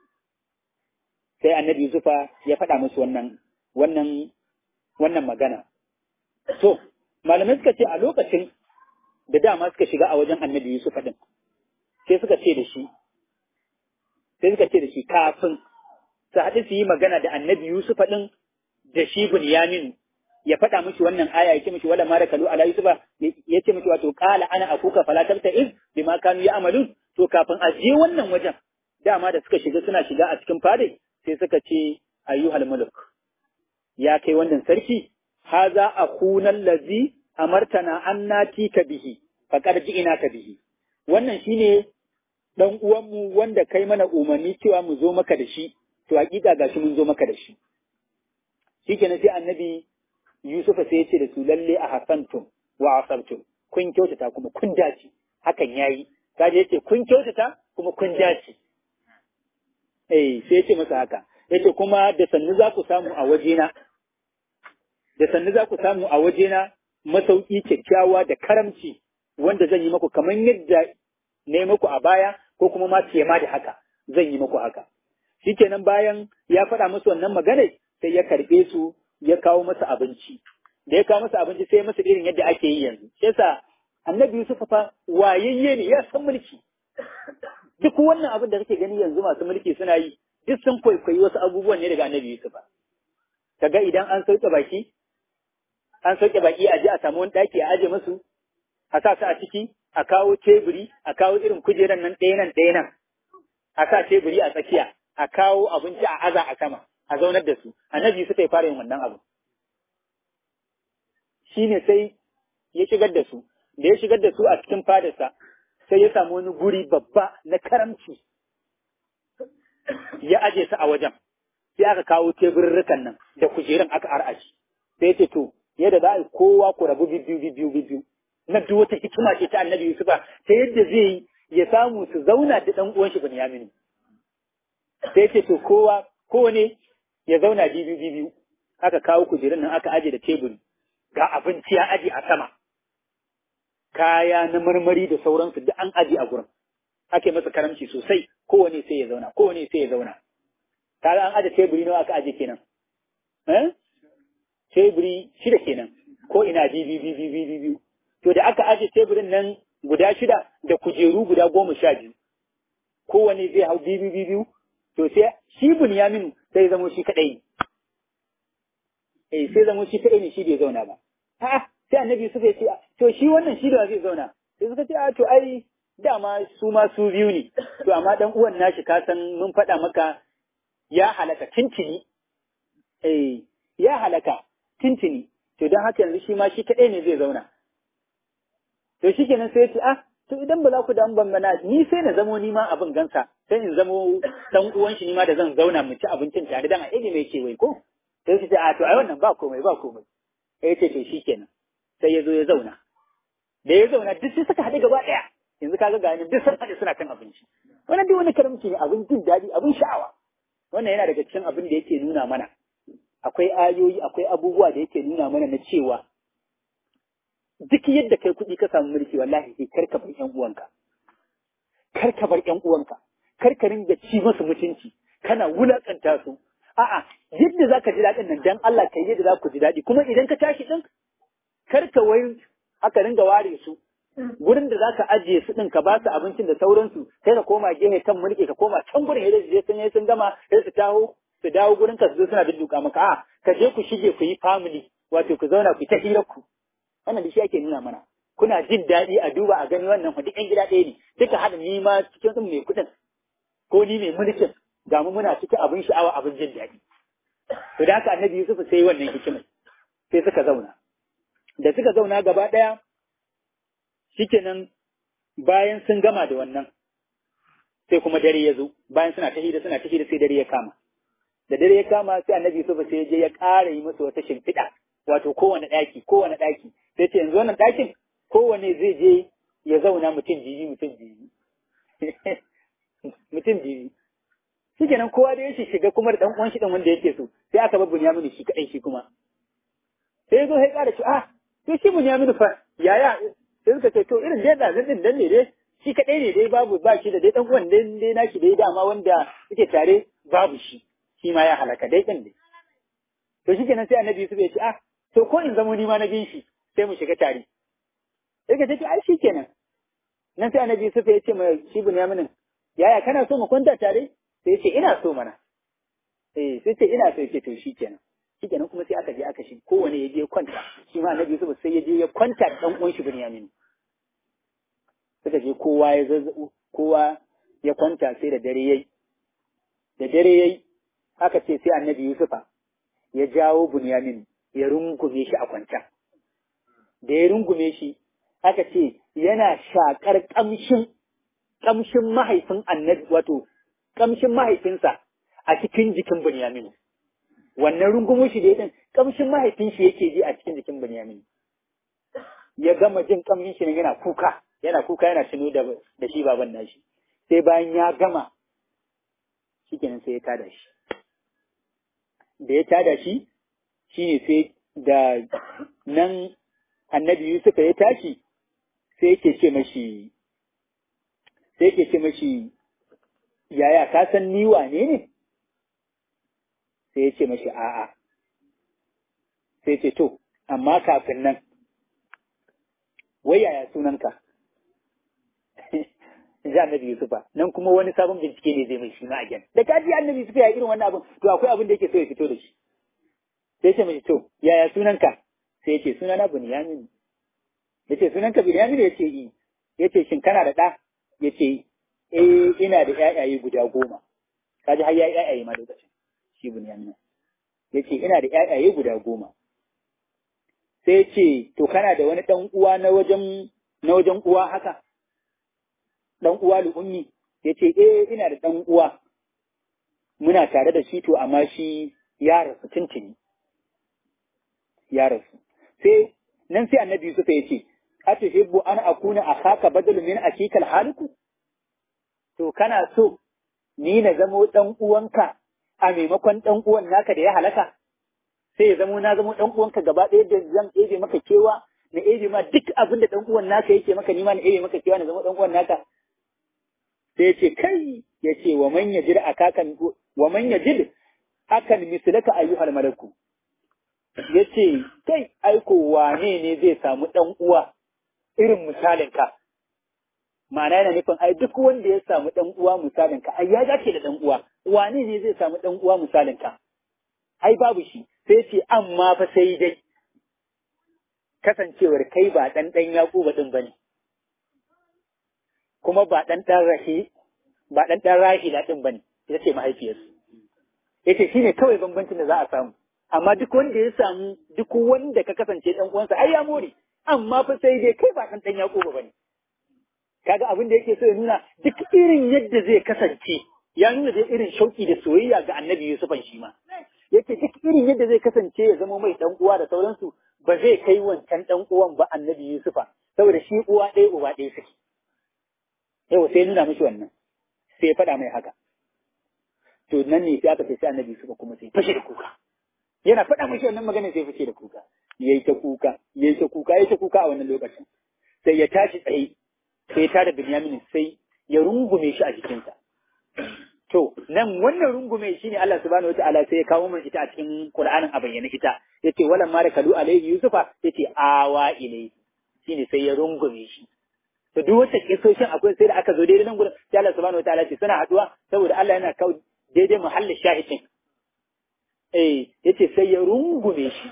sai annabi Yusufa ya faɗa musu wannan wannan wannan magana to malamai suka ce a lokacin da dama suka shiga a wajen annabi Yusufa din sai suka ce da shi sai suka ce da shi kafin su haɗu su yi magana da annabi Yusuf ɗin da shi Bunyamin ya faɗa mishi wannan aya ya ce mishi wala mara kalu ala Yusufa ya ce mishi wato qala ana akuka fala tabta iz bima kanu ya'malun to kafin a je wannan wajen dama da suka shiga suna shiga a cikin fade sai suka ce ayyuhal muluk ya kai wannan sarki haza akuna allazi amartana an natika bihi faqad ji'inaka bihi wannan shine dan uwanmu wanda kai mana umarni cewa mu zo maka da shi to hakika gashi mun zo maka da shi shikenan sai annabi Yusufa sai ya ce da su lalle a hasantum wa asabtum kun kyautata kuma kun dace hakan yayi kaje yace kun kyautata kuma kun dace eh sai yace masa haka yace kuma da sannu za ku samu a wajena da sannu za ku samu a wajena masauki kyakkyawa da karamci wanda zan yi maku kamar yadda na yi maku a baya ko kuma ma fiye ma da haka zan yi maku haka shikenan bayan ya faɗa musu wannan magana sai ya karɓe su ya kawo masa abinci da ya kawo masa abinci sai masa irin yadda ake yi yanzu shi yasa annabi Yusuf fa wayayye ne ya san mulki duk wannan abin da kake gani yanzu masu mulki suna yi duk sun kwaikwayi wasu abubuwan ne daga annabi Yusuf kaga idan an sauke baki an sauke baki a je a samu wani ɗaki a aje musu a sa su a ciki a kawo teburi a kawo irin kujeran nan ɗaya nan ɗaya nan a sa teburi a tsakiya a kawo abinci a aza a sama a zaunar da su annabi suka yi fara yin wannan abu shine sai ya shigar da su da ya shigar da su a cikin fadarsa sai ya samu wani guri babba na karamci ya aje su a wajen sai aka kawo teburrukan nan da kujerun aka ar'ashi sai ya ce to yadda za a yi kowa ku rabu biyu biyu biyu biyu na duk wata hikima ce ta annabi Yusufa ta yadda zai ya samu su zauna da ɗan uwan shi Binyamin sai ce to kowa kowane ya zauna biyu biyu biyu aka kawo kujerun nan aka aje da teburi ga abinci ya aje a sama kaya na marmari da sauransu duk an aje a gurin ake masa karamci sosai kowane sai ya zauna kowane sai ya zauna kaga an aje teburi nawa aka aje kenan eh teburi shida kenan ko ina biyu biyu biyu biyu biyu to da aka aje teburin nan guda shida da kujeru guda goma sha biyu kowane zai hau biyu biyu biyu to sai shi Bunyamin sai zamo shi kadai eh sai zamo shi kadai ne shi bai zauna ba a'a sai annabi suka ce to shi wannan shi da zai zauna sai suka ce a to ai dama su ma su biyu ne to amma dan uwan nashi ka san mun faɗa maka ya halaka tintini eh ya halaka tintini to don haka yanzu shi ma shi kadai ne zai zauna to shikenan sai ya ce ah to idan ba za ku da ban mana ni sai na zamo ni ma abin gansa sai in zamo dan uwan shi ni ma da zan zauna mu ci abincin tare dan a ilimi yake wai ko sai su ce a to ai wannan ba komai ba komai sai ya ce to shikenan sai ya zo ya zauna da ya zauna duk sai suka haɗu gaba ɗaya yanzu kaga ga ni duk sun haɗu suna kan abinci wannan duk wani karamci ne abin jin daɗi abin sha'awa wannan yana daga cikin abin da yake nuna mana akwai ayoyi akwai abubuwa da yake nuna mana na cewa duk yadda kai kuɗi ka samu mulki wallahi sai kar ka bar ƴan uwanka kar ka bar ƴan uwanka kar ka ringa ci musu mutunci kana wulakanta su a'a yadda zaka ji daɗin nan dan Allah kai yadda za ku ji daɗi kuma idan ka tashi din kar ka wai aka ringa ware su gurin da zaka ajiye su din ka ba su abincin da sauransu sai ka koma gehe kan mulki ka koma can gurin yadda je sun yi sun gama sai su taho su dawo gurin ka su zo suna dudduka maka a ka je ku shige ku yi family wato ku zauna ku ta hirar ku wannan da shi ake nuna mana kuna jin daɗi a duba a gani wannan duk ƴan gida ɗaya ne duka haɗa ni ma cikin sun mai kuɗin ko ni mai mulkin ga mu muna cikin abin sha'awa abin jin daɗi to da haka annabi Yusuf sai wannan hikimar sai suka zauna da suka zauna gaba ɗaya shikenan bayan sun gama da wannan sai kuma dare ya zo bayan suna ta hira suna ta hira sai dare ya kama da dare ya kama sai annabi Yusuf sai ya je ya ƙara yi musu wata shimfiɗa wato kowane ɗaki kowane ɗaki sai ce yanzu wannan ɗakin kowane zai je ya zauna mutum biyu mutum biyu mutum biyu shi kenan kowa da ya shiga kuma da ɗan uwan shi ɗan wanda yake so sai aka bar Bunyamin shi kaɗai shi kuma sai ya zo ya ƙara ce ah to shi Bunyamin fa yaya sai suka ce to irin dai da zan dan ne dai shi kaɗai ne dai babu ba shi da dai ɗan uwan dai dai nashi dai dama wanda suke tare babu shi shi ma ya halaka dai ɗin dai to shi kenan sai annabi Yusuf ya ce ah to ko in zamo ni ma na bin shi sai mu shiga tare sai ka ce ai shi kenan nan sai annabi Yusuf ya ce ma shi Bunyamin yaya kana so mu kwanta tare sai ce ina so mana eh sai ce ina so ya ce to shi kenan shi kenan kuma sai aka je aka shi kowane ya je kwanta shi ma annabi Yusuf sai ya je ya kwanta da dan uwan shi Bunyamin suka je kowa ya zazzabu kowa ya kwanta sai da dare yayi da dare yayi aka ce sai annabi Yusufa ya jawo Bunyamin ya rungume shi a kwanta. Da ya rungume shi, aka ce yana shakar ƙamshin ƙamshin mahaifin annabi wato ƙamshin mahaifinsa a cikin jikin Bunyamin. Wannan rungumo shi da ya ƙamshin mahaifin shi yake ji a cikin jikin Bunyamin. Ya gama jin ƙamshin shi yana kuka, yana kuka yana tuno da, da shi baban nashi. Sai bayan ya gama, shi kenan sai ya tada shi. Da ya tada shi, shi ne sai da nan annabi Yusuf ya tashi sai yake ce mashi sai yake ce mashi yaya ka san ni wane ne sai ya ce mashi a'a sai ce to amma kafin nan wai yaya sunanka ji annabi Yusufa nan kuma wani sabon bincike ne zai mai shi ma a da ka ji annabi Yusufa ya irin wannan abin to akwai abin da yake so ya fito da shi sai ce mai to yaya sunanka sai ya ce sunana Bunyamin ya ce sunanka Bunyamin ya ce i ya ce shin kana da ɗa ya ce eh ina da ƴaƴaye guda goma kaji har ya ƴaƴaye ma lokacin shi Bunyamin ya ce ina da ƴaƴaye guda goma sai ya ce to kana da wani ɗan uwa na wajen na wajen uwa haka ɗan uwa lu'ummi ya ce eh ina da ɗan uwa muna tare da shi to amma shi ya rasu tuntuni ya rasu sai nan sai annabi Yusuf ya ce a ce tuhibbu an akuna akhaka badal min akikal haliku to kana so ni na zamo dan uwanka a maimakon dan uwan naka da ya halaka sai ya zamo na zamo dan uwanka gaba ɗaya da zan ebe maka kewa na ebe ma duk abin da dan uwan naka yake maka ni ma na ebe maka kewa na zamo dan uwan naka sai ya ce kai ya ce wa man yajid akakan wa man yajid akan mislaka ayyuhal malaku ya ce kai aiko wane ne zai samu ɗan uwa irin misalinka ma'ana yana nufin ai duk wanda ya samu ɗan uwa misalinka ai ya dace da ɗan uwa wane ne zai samu ɗan uwa misalinka ai babu shi sai ce amma fa sai dai kasancewar kai ba ɗan ɗan yaƙuba ɗin ba ne kuma ba ɗan ɗan rahi ba ɗan ɗan rahila ɗin ba ne ita ce mahaifiyarsu yace shine kawai bambancin da za a samu amma duk wanda ya samu duk wanda ka kasance dan uwansa ai ya more amma fa sai dai kai ba dan dan Yakubu bane kaga abin da yake so ya nuna duk irin yadda zai kasance ya nuna da irin shauki da soyayya ga Annabi Yusufan shi ma yake duk irin yadda zai kasance ya zama mai dan uwa da sauransu ba zai kai wancan dan uwan ba Annabi Yusufa saboda shi uwa ɗaya uba ɗaya suke yau sai nuna mishi wannan sai ya faɗa mai haka to nan ne sai aka ce sai Annabi Yusufa kuma sai fashe da kuka yana faɗa mashi wannan magana sai fice da kuka yayi ta kuka yayi ta kuka yayi ta kuka a wannan lokacin sai ya tashi tsaye sai ya tada Binyamin sai ya rungume shi a jikinsa to nan wannan rungume shi ne Allah subhanahu wataala sai ya kawo mana ita a cikin Qur'anin a bayyana ita yace walan ma kalu alayhi yusufa yace awa ilai shine sai ya rungume shi to duk wata kisoshin akwai sai da aka zo daidai nan gurin sai Allah subhanahu wataala ce suna haduwa saboda Allah yana kawo daidai muhallin shahidin eh yace sai ya rungume shi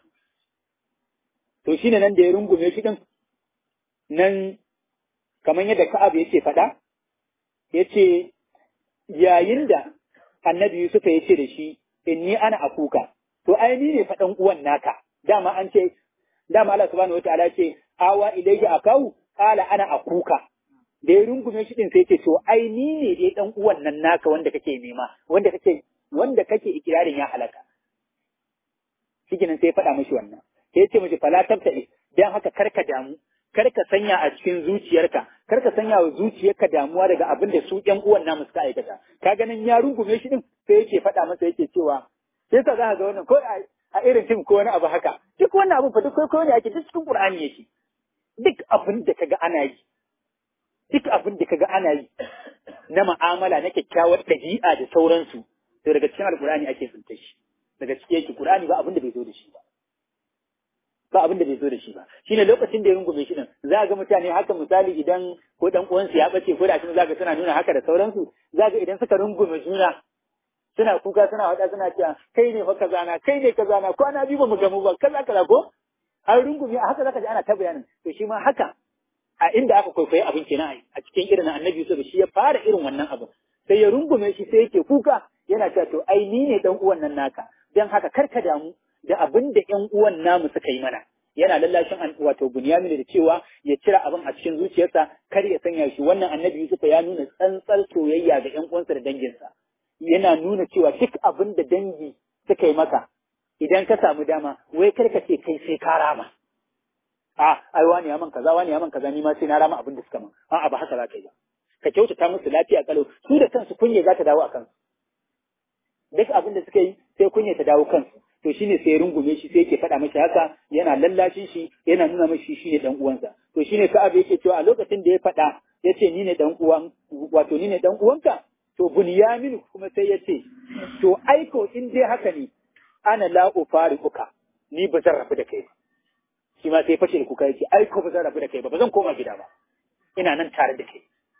to shine nan da ya rungume shi din nan kamar yadda Ka'ab yake faɗa yace yayin da Annabi Yusuf ya ce da shi inni ana akuka to ai ni ne faɗan uwan naka dama an ce dama Allah subhanahu wataala ce awa ilayhi akau qala ana akuka da ya rungume shi din sai ce to ai ni ne dai dan uwan nan naka wanda kake nema wanda kake wanda kake ikirarin ya halaka shikenan sai ya faɗa mishi wannan sai ya ce mishi fala tabta'i dan haka karka damu karka sanya a cikin zuciyarka karka sanya wa zuciyarka damuwa daga abin da su ƴan uwan namu suka aikata ka ganin ya rungume shi din sai yake faɗa masa yake cewa sai ka za ga wannan ko a irin tim ko wani abu haka duk wannan abu fa duk ko ne ake duk cikin Qur'ani yake duk abin da kaga ana yi duk abin da kaga ana yi na mu'amala na kyakkyawar ɗabi'a da sauransu to daga cikin alkur'ani ake tsinta shi daga cikin yake qur'ani ba abin da bai zo da shi ba ba abin da bai zo da shi ba shine lokacin da ya rungume shi din za ga mutane haka misali idan ko dan uwansu ya bace ko da shi za ga suna nuna haka da sauransu za ga idan suka rungume juna suna kuka suna wada suna cewa kai ne fa kaza na kai ne kaza na kwana biyu ba mu gamu ba kaza kaza ko an rungume a haka zaka ji ana ta bayanin to shi ma haka a inda aka kwaikwayi abin kenan a cikin irin annabi Yusuf shi ya fara irin wannan abin sai ya rungume shi sai yake kuka yana cewa to ai ni ne dan uwan nan naka dan haka karka damu da abin da ƴan uwan namu suka yi mana yana lallashin an wato Bunyamin da cewa ya cire abin a cikin zuciyarsa kar ya sanya shi wannan annabi Yusuf ya nuna tsantsar soyayya ga ƴan uwansa da danginsa yana nuna cewa duk abin da dangi suka yi maka idan ka samu dama wai kar ka ce kai sai ka rama a ai wani ya man kaza wani ya man kaza ni ma sai na rama abin da suka man a'a ba haka za ka yi ba ka kyautata musu lafiya kalau su da kansu kunya za ta dawo a kansu duk abin da suka yi sai kunya ta dawo kansu to shine sai rungume shi sai yake faɗa mashi haka yana lallashin shi yana nuna mashi shi ne dan uwansa to shine Ka'ab yake cewa a lokacin da ya faɗa yace ni ne dan uwan wato ni ne dan uwanka to Bunyamin kuma sai yace to aiko in dai haka ne ana la ufariquka ni ba zan rabu da kai ba shi ma sai fashe da kuka yace aiko ba zan rabu da kai ba ba zan koma gida ba ina nan tare da kai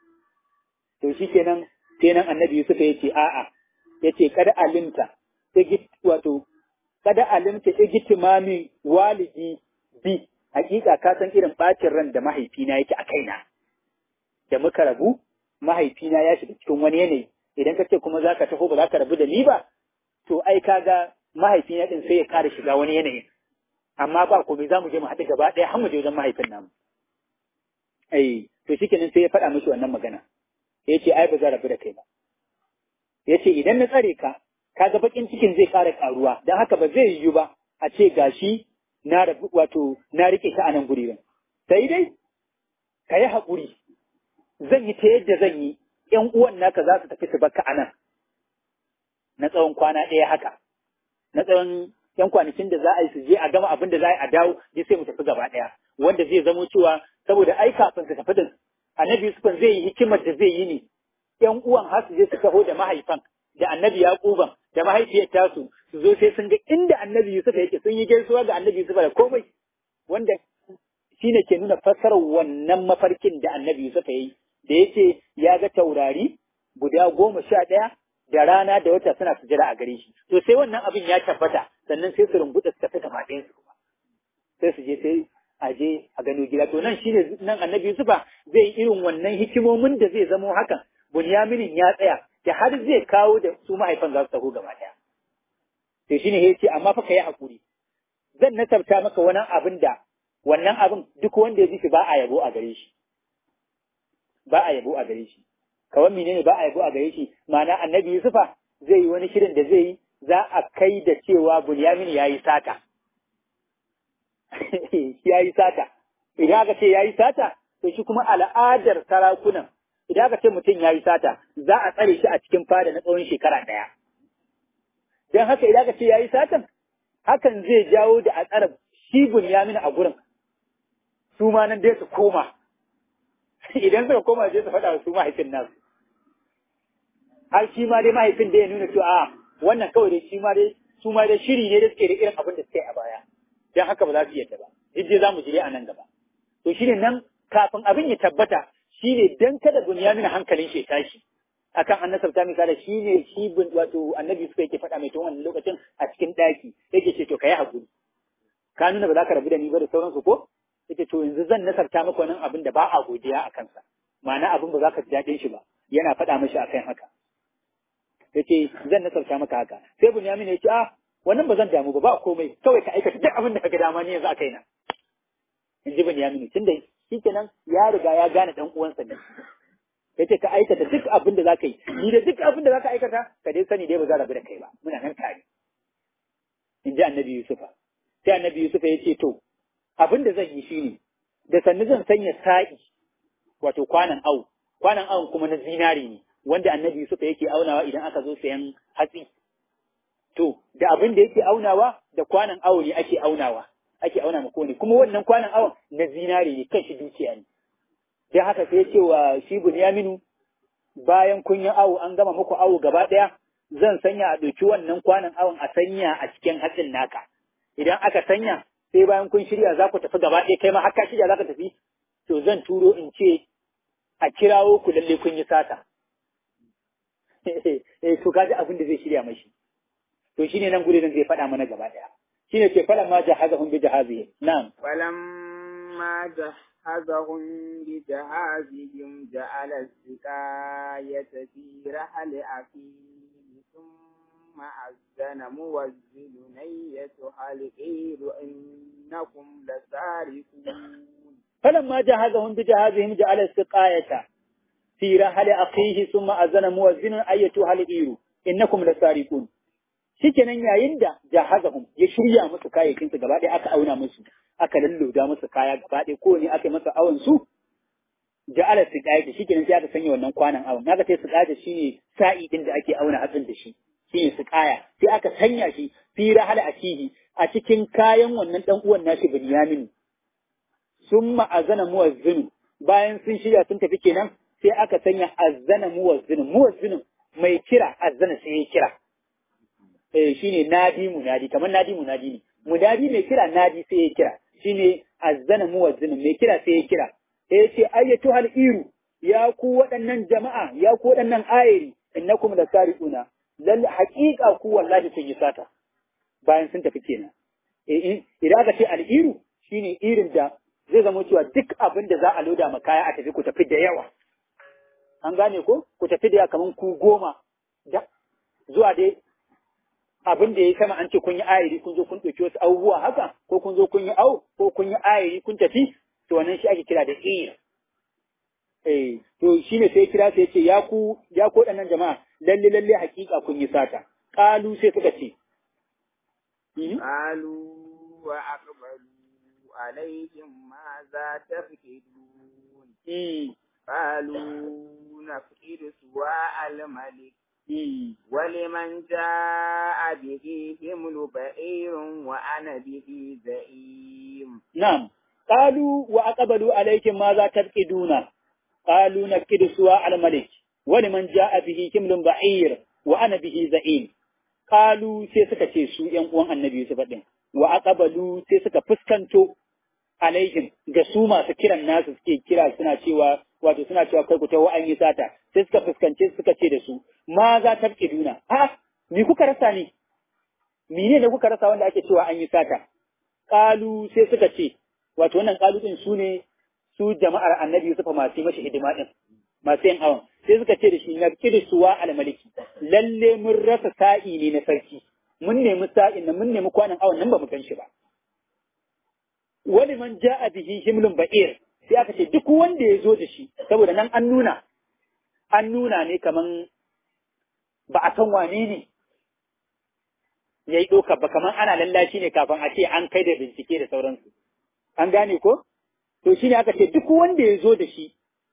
to shikenan sai nan annabi Yusuf yace a'a yace kada alimta wato kada alimta igtimami walidi bi hakika ka san irin bacin ran da mahaifina yake a kaina da muka rabu mahaifina ya shiga cikin wani yanayi idan ka ce kuma zaka taho ba ka rabu da ni ba to ai kaga mahaifina din sai ya kara shiga wani yanayi amma ba komai za mu je mu haɗu gaba ɗaya har mu je wajen mahaifin namu ai to shikenan sai ya faɗa mishi wannan magana ya ce ai ba za rabu da kai ba ya ce idan na tsare ka kaga bakin cikin zai ƙara ƙaruwa don haka ba zai yiwu ba a ce gashi na rabu wato na rike ka a nan guri sai dai ka yi haƙuri zan yi ta yadda zan yi ‘yan uwan naka za su tafi su baka anan na tsawon kwana ɗaya haka na tsawon ‘yan kwanakin da za a yi su je a gama abin da za a yi a dawo je sai mu tafi gaba ɗaya wanda zai zamo cewa saboda ai kafin su tafi din annabi Yusuf zai yi hikimar da zai yi ne ‘yan uwan har su je su taho da mahaifan da annabi Yaquban da mahaifiyar tasu su zo sai sun ga inda annabi Yusuf yake sun yi gaisuwa ga annabi Yusuf da komai wanda shine ke nuna fassarar wannan mafarkin da annabi Yusuf ya yi da yake ya ga taurari guda goma sha ɗaya da rana da wata suna sujada a gare shi to sai wannan abin ya tabbata sannan sai su rumbuɗa su tafi gaba ɗayan su kuma sai su je sai a je a gano gida to nan shine nan annabi Yusufa zai yi irin wannan hikimomin da zai zamo hakan Bunyaminin ya tsaya da har zai kawo da su mahaifan za su taho gaba ɗaya to shine ya ce amma fa ka yi hakuri zan nasabta maka wani abin da wannan abin duk wanda ya ji shi ba a yabo a gare shi ba a yabo a gare shi kawai menene ba a yabo a gare shi ma'ana annabi Yusufa zai yi wani shirin da zai yi za a kai da cewa Bunyamin ya yi sata ya yi sata idan aka ce ya yi sata to shi kuma al'adar sarakunan idan aka ce mutum ya yi sata za a tsare shi a cikin fada na tsawon shekara ɗaya don haka idan aka ce ya yi satan hakan zai jawo da a tsara shi Bunyamin a gurin su ma nan dai su koma idan suka koma je su faɗa wa su mahaifin nasu har shi ma dai mahaifin da ya nuna cewa a wannan kawai dai shi ma dai su ma dai shiri ne da suke da irin abin da suke a baya dan haka ba za su yadda ba duk dai za mu jire a nan gaba to shine nan kafin abin ya tabbata shine dan kada bunyamin hankalin shi ya tashi akan annasar ta misali shine shi bin wato annabi suka yake faɗa mai tun wannan lokacin a cikin ɗaki yake ce to kai hakuri ka nuna ba za ka rabu da ni ba da sauransu ko yace to yanzu zan nasarta maka wannan abin da ba a godiya a kansa ma'ana abin ba za ka ji daɗin shi ba yana faɗa mashi akan haka yace zan nasarta maka haka sai bunyamin ya ce a wannan ba zan damu ba ba komai kawai ka aikata duk abin da kaga dama ne yanzu a kaina in ji bunyamin tunda shikenan ya riga ya gane dan uwansa ne yace ka aikata duk abin da zaka yi ni da duk abin da zaka aikata ka dai sani dai ba za rabu da kai ba muna nan tare in ji annabi yusufa sai annabi yusufa ya ce to abin da zan yi shine da sannu zan sanya sa'i wato kwanan au kwanan awon kuma na zinari ne wanda annabi Yusuf yake aunawa idan aka zo sayan hatsi to da abin da yake aunawa da kwanan awo ne ake aunawa ake auna ma kowane kuma wannan kwanan awon na zinari ne kan shi dukiya ne dan haka sai ya ce wa shi Bunyaminu bayan kun yi awo an gama muku awo gaba ɗaya zan sanya a ɗauki wannan kwanan awon a sanya a cikin hatsin naka idan aka sanya sai bayan kun shirya za ku tafi gaba ɗaya kai ma har ka shirya za ka tafi to zan turo in ce a kirawo ku lalle kun yi sata eh to kaji abin da zai shirya mashi to shine nan gure zai faɗa mana gaba ɗaya shine ce falan ma jahazahum bi jahazihi na'am فلما جهزهم بجهازهم جعل السقاية في رحل أخيه ثم أذن موزن أيتها العير إنكم لسارقون فلما جهزهم بجهازهم جعل السقاية في رحل أخيه ثم أذن موزن أيتها العير إنكم لسارقون shikenan yayin da jahazahum ya shirya musu kayayyakin su gaba ɗaya aka auna musu aka lalloda musu kaya gaba ɗaya ko ne aka yi masa awon su ja'ala su ƙaya shikenan sai aka sanya wannan kwanan awon naka sai su ƙaya shine sa'i din da ake auna hatsin da shi shine su ƙaya sai aka sanya shi fi rahal akihi a cikin kayan wannan dan uwan nashi Binyamin summa azana muwazzinu bayan sun shirya sun tafi kenan sai aka sanya azana muwazzinu muwazzinu mai kira azana sai ya kira eh shine nadi munadi kamar nadi munadi ne munadi mai kira nadi sai ya kira shine azzana muwazzin mai kira sai ya kira sai ya ce ayyatu hal iru ya ku waɗannan jama'a ya ku waɗannan ayiri innakum la sariquna lal haqiqa ku wallahi kun yi sata bayan sun tafi kenan eh idan aka ce al iru shine irin da zai zama cewa duk abin da za a loda ma kaya a tafi ku tafi da yawa an gane ko ku tafi da kaman ku goma da zuwa dai abin da ya sama an ce kun yi ayiri kun zo kun ɗauki wasu abubuwa haka ko kun zo kun yi au ko kun yi ayiri kun tafi to wannan shi ake kira da ir eh to shine sai kira sai ce ya ku ya ku waɗannan jama'a lalle lalle hakika kun yi sata qalu sai suka ce قالوا وأقبلوا عليهم ماذا تفقدون Mm. قالوا نفقد سواء الملك Mm. ولمن جاء به حمل بعير وأنا به زعيم نعم قالوا وأقبلوا عليكم ماذا تفقدون قالوا نفقد سواء الملك ولمن جاء به حمل بعير وأنا به زعيم قالوا sai suka ce su ‘yan uwan annabi Yusuf ɗin, wa aqbalu sai suka fuskanto alaihim ga su masu kiran nasu suke kira suna cewa wato suna cewa kai ku tawo an yi sata sai suka fuskance suka ce da su ma za ta fi duna a ni kuka rasa ne mene ne kuka rasa wanda ake cewa an yi sata kalu sai suka ce wato wannan kalu din su ne su jama'ar annabi Yusuf masu yi mashi hidima din masu yin awon sai suka ce da shi na kirisuwa almaliki lalle mun rasa sa'i ne na sarki mun nemi sa'in nan mun nemi kwanan awon nan ba mu gan shi ba wani man ja'a bihi himlun ba'ir sai aka ce duk wanda ya zo da shi saboda nan an nuna an nuna ne kaman ba a san wane ne ya yi ɗaukar ba kaman ana lallashi ne kafin a ce an kai da bincike da sauransu an gane ko to shi ne aka ce duk wanda ya zo da shi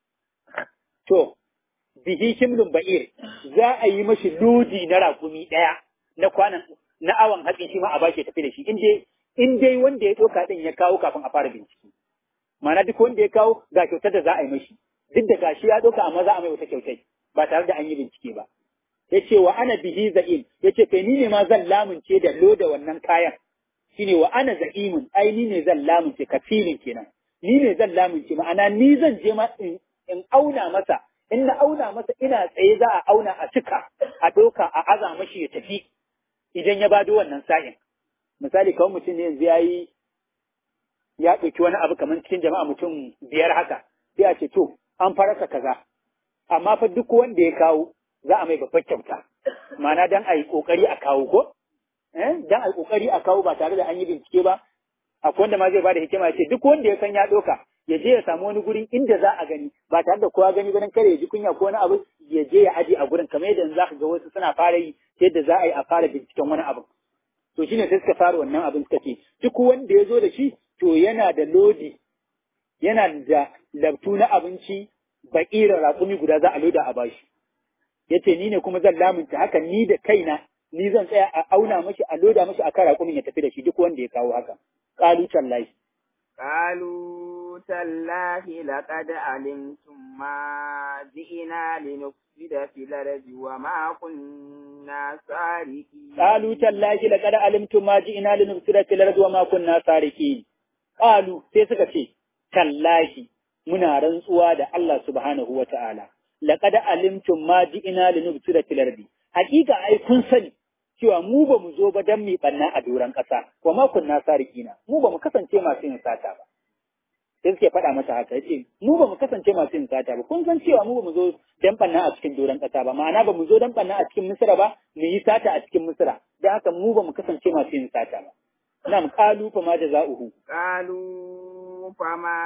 to bihi himlun ba'ir za a yi mashi lodi na rakumi ɗaya na kwanan na awon hatsi shi ma a bashi tafi da shi in dai in dai wanda ya ɗauka ɗin ya kawo kafin a fara bincike. Ma'ana duk wanda ya kawo ga kyautar da za a yi mashi, duk da gashi ya ɗauka amma za a mai wata kyautai ba tare da an yi bincike ba. Ya ce wa ana bihi za'im, ya ce kai ni ne ma zan lamunce da loda wannan kayan. Shi ne wa ana za'imun, ai ni ne zan lamunce kafilin kenan. Ni ne zan lamunce ma'ana ni zan je ma in, in auna masa, in na auna masa ina tsaye za a auna a cika, a ɗauka a aza mashi ya tafi idan ya bado wannan sa'in. misali kawai mutum ne yanzu ya yi ya ɗauki wani abu kamar cikin jama'a mutum biyar haka sai a ce to an farasa kaza amma fa duk wanda ya kawo za a mai babbar kyauta ma'ana dan a yi ƙoƙari a kawo ko eh dan a yi ƙoƙari a kawo ba tare da an yi bincike ba akwai wanda ma zai bada hikima ya ce duk wanda ya san ya ɗauka ya je ya samu wani gurin inda za a gani ba tare da kowa gani ba dan kare ya ji kunya ko wani abu ya je ya aje a gurin kamar yadda za ka ga wasu suna fara yi yadda za a yi a fara binciken wani abu to shine sai suka fara wannan abin suka ce duk wanda ya zo da shi to yana da lodi yana da labtu na abinci baƙira raƙumi guda za a loda a bashi yace ni ne kuma zan lamunta haka ni da kaina ni zan tsaya a auna mashi a loda mashi akan raƙumin ya tafi da shi duk wanda ya kawo haka qalu tallahi قالوا تالله لقد علمتم ما جئنا لنفسد في الأرض وما كنا سارقين قالوا تالله لقد علمتم ما جئنا لنفسد في الأرض وما كنا سارقين قالوا sai suka ce tallahi muna rantsuwa da Allah subhanahu wa ta'ala laqad alimtum ma ji'ina linufsida fil ardi hakika ai kun sani cewa mu ba mu zo ba dan mi banna a doron ƙasa wa ma kunna sarikina mu ba mu kasance masu yin sata ba sai suke faɗa mata haka yace mu ba mu kasance masu yin sata ba kun san cewa mu ba mu zo dan banna a cikin doron ƙasa ba ma'ana ba mu zo dan banna a cikin misira ba mu yi sata a cikin misira dan haka mu ba mu kasance masu yin sata ba nam qalu fa ma jaza'uhu قالوا فما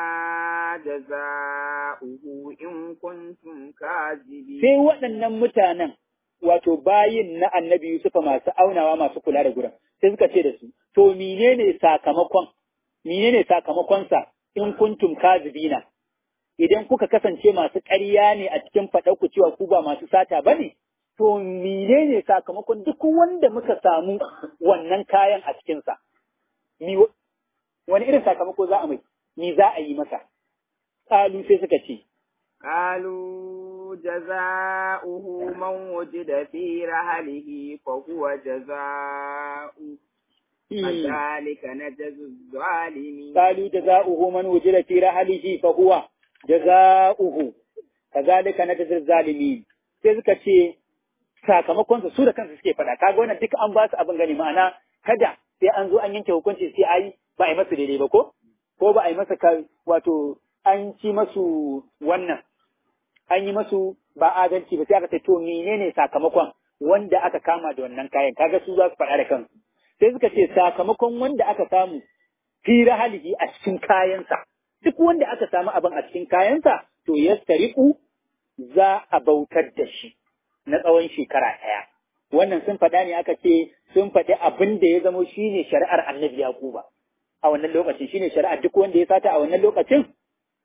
جزاؤه إن كنتم كاذبين sai waɗannan mutanen wato bayin na annabi Yusufa masu aunawa masu kula da gurin sai suka ce da su to menene sakamakon menene sakamakonsa in kuntum kazibina idan kuka kasance masu ƙarya ne a cikin faɗar ku cewa ku ba masu sata bane to menene sakamakon duk wanda muka samu wannan kayan a cikinsa mi wani irin sakamako za a mai ni za a yi masa ƙalu sai suka ce قالوا جزاؤه من وجد في رحله فهو جزاؤه كذلك نجزي الظالمين قالوا جزاؤه من وجد في رحله فهو جزاؤه كذلك نجزي الظالمين sai suka ce sakamakonsa su da kansu suke faɗa kaga wannan duka an ba su abin gani ma'ana kada sai an zo an yanke hukunci sai ai ba a yi masa daidai ba ko ko ba a yi masa wato an ci masu wannan an yi masu ba adalci ba sai aka ce to menene sakamakon wanda aka kama da wannan kayan kaga su za su faɗa da kansu sai suka ce sakamakon wanda aka samu fi rahalihi a cikin kayansa duk wanda aka samu abin a cikin kayansa to yastariqu za a bautar da shi na tsawon shekara ɗaya wannan sun faɗa ne aka ce sun faɗi abin da ya zamo shine shari'ar annabi yaquba a wannan lokacin shine shari'ar duk wanda ya sata a wannan lokacin to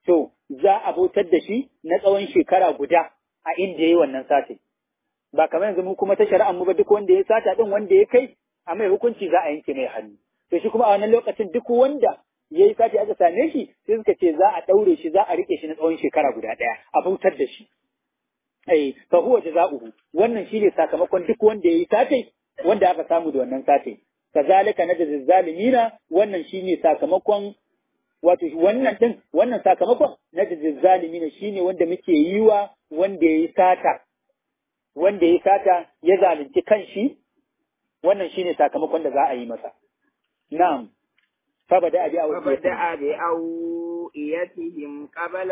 za a bautar da shi na tsawon shekara guda a inda yayi wannan sata ba kamar yanzu mu kuma ta shari'ar mu ba duk wanda ya sata din wanda ya kai a mai hukunci za a yanke mai hannu to shi kuma a wannan lokacin duk wanda ya yi sati aka same shi sai suka ce za a ɗaure shi za a rike shi na tsawon shekara guda ɗaya a bautar da shi ai fa huwa jazaohu wannan shine sakamakon duk wanda yayi satai wanda aka samu da wannan satai kazalika najzi zalimina wannan shine sakamakon wato wannan din wannan sakamakon najzi zalimina shine wanda muke yi wa wanda yayi sata wanda yayi sata ya zalunci kanshi wannan shine sakamakon da za a yi masa na'am فبدأ فبدأ بأوئيتهم قبل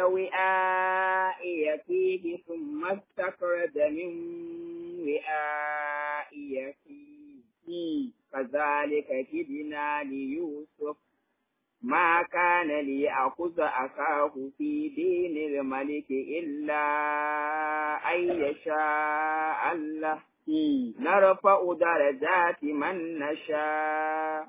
وعائيته ثم استخرج من وعائيته كذلك كدنا ليوسف ما كان ليأخذ أخاه في دين الملك إلا أن يشاء الله نرفع درجات من نشاء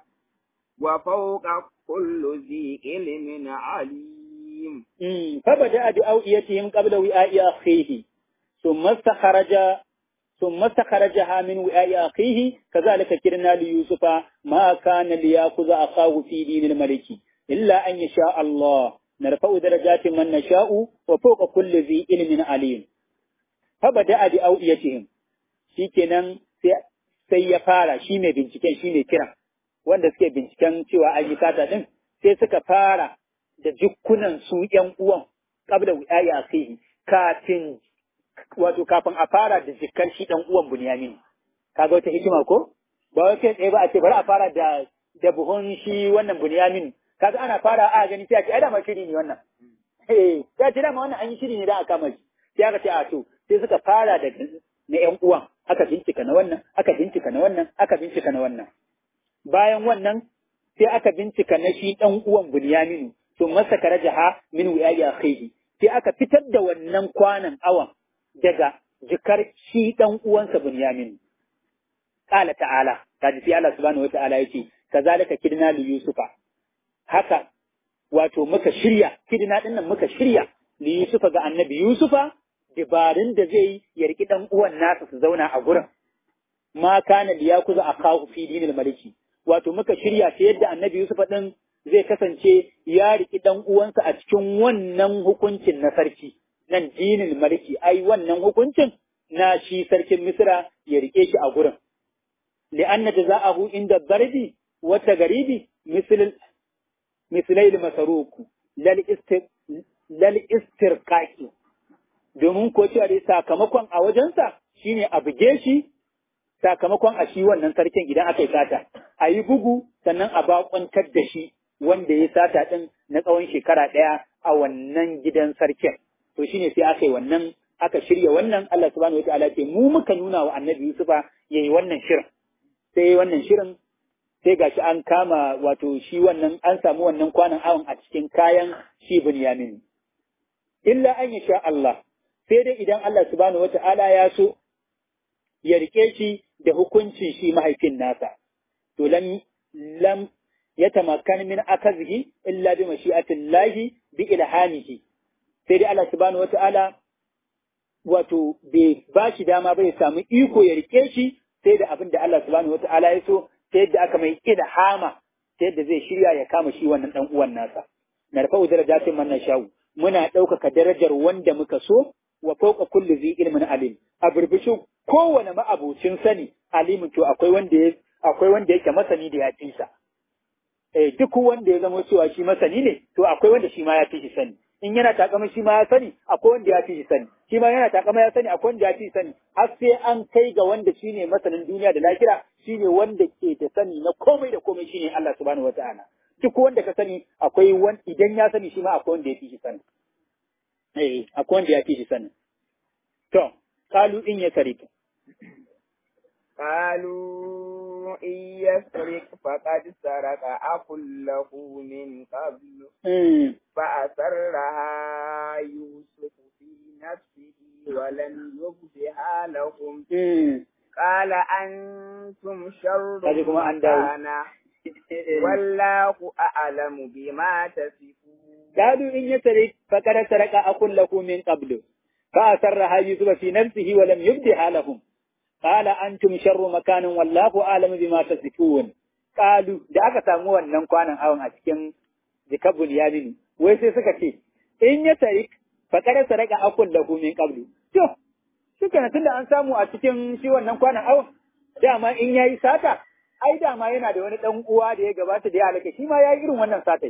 وفوق كل ذي علم عليم فبدأ بأوئيتهم قبل وعاء أخيه ثم استخرج ثم استخرجها من وعاء أخيه كذلك كرنا ليوسف ما كان ليأخذ أخاه في دين الملك إلا أن يشاء الله نرفع درجات من نشاء وفوق كل ذي علم عليم فبدأ بأوئيتهم shikenan sai ya fara shi mai binciken shi ne kiran wanda suke binciken cewa an yi sata din sai suka fara da jukkunan su ƴan uwan kabla wuyayi a kai kafin wato kafin a fara da jikkar shi ɗan uwan Bunyamin kaga wata hikima ko ba wai kai tsaye ba a ce bari a fara da da buhun shi wannan Bunyamin kaga ana fara a gani sai a ce ai da ma shiri ne wannan eh sai a ce dama wannan an yi shiri ne da aka kama shi sai aka ce a to sai suka fara da na ƴan uwan aka bincika na wannan aka bincika na wannan aka bincika na wannan bayan wannan sai aka bincika na shi ɗan uwan Bunyaminu to masa karajaha min wiyayi akhihi sai aka fitar da wannan kwanan awan daga jikar shi ɗan uwansa Bunyaminu qala ta'ala kaji sai Allah subhanahu wa ta'ala yace kazalika kidna li yusufa haka wato muka shirya kidna din nan muka shirya li yusufa ga annabi yusufa dabarun da zai ya riki ɗan uwan nasa su zauna a gurin ma kana liyakuza akahu fi dinil maliki wato muka shirya ta yadda annabi Yusuf ɗin zai kasance ya riki ɗan uwansa a cikin wannan hukuncin na sarki nan dinin maliki ai wannan hukuncin na shi sarkin Misra ya rike shi a gurin li'anna jaza'ahu inda darbi wa tagaribi misl mislail masaruku lal istir lal istirqaqi domin ko cewa dai sakamakon a wajensa shine a buge shi sakamakon a shi wannan sarkin idan aka yi sata a yi bugu sannan a bakwantar da shi wanda ya sata ɗin na tsawon shekara ɗaya a wannan gidan sarkin to shine sai aka yi wannan aka shirya wannan Allah subhanahu wataala ce mu muka nuna wa annabi Yusufa yayi wannan shirin sai wannan shirin sai gashi an kama wato shi wannan an samu wannan kwanan awon a cikin kayan shi Bunyamin illa an sha Allah sai dai idan Allah subhanahu wataala ya so ya rike shi da hukuncin shi mahaifin nasa, to lam lam ya tamakkan min akazihi illa bi mashi'atin lahi bi ilhamihi sai dai Allah subhanahu wata'ala wato bai ba shi dama bai samu iko ya rike shi sai da abin da Allah subhanahu wata'ala ya so ta yadda aka mai ilhama ta yadda zai shirya ya kama shi wannan dan uwan nasa narfa'u darajatin man nasha'u muna ɗaukaka darajar wanda muka so wa fauka kulli zi ilmin alim a burbushin kowane ma'abucin sani alimin to akwai wanda ya akwai wanda yake masani da ya fi sa eh duk wanda ya zama cewa shi masani ne to akwai wanda shi ma ya fi shi sani in yana takama shi ma ya sani akwai wanda ya fi shi sani shi ma yana takama ya sani akwai wanda ya fi shi sani har sai an kai ga wanda shine masanin duniya da lahira shine wanda ke da sani na komai da komai shine Allah subhanahu wataala duk wanda ka sani akwai wani idan ya sani shi ma akwai wanda ya fi shi sani eh akwai wanda ya fi shi sani to kalu in ya sarika قالوا إن يسرق فقد سرق أخ له من قبل فأسرها يوسف في نفسه ولم يبدها لهم قال أنتم شر مكانا والله أعلم بما تصفون qalu in yasrik faqad saraka akul lahu min qablu fa asarraha yusufa fi nafsihi wa lam yubdiha lahum qala antum sharru makanin wallahu a'lamu bima tasifun qalu da aka samu wannan kwanan awon a cikin jikabul yamin wai sai suka ce in ya tarik faqad saraka akul lahu min qablu to shikenan tunda an samu a cikin shi wannan kwanan awon dama in yayi sata ai dama yana da wani dan uwa da ya gabata da ya halaka shi ma yayi irin wannan satai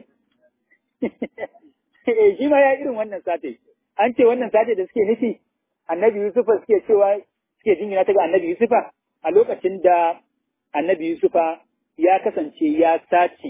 eh shi ma yayi irin wannan satai an ce wannan satai da suke nufi annabi Yusufa suke cewa suke jingina ta ga annabi Yusufa a lokacin da annabi Yusufa ya kasance ya sace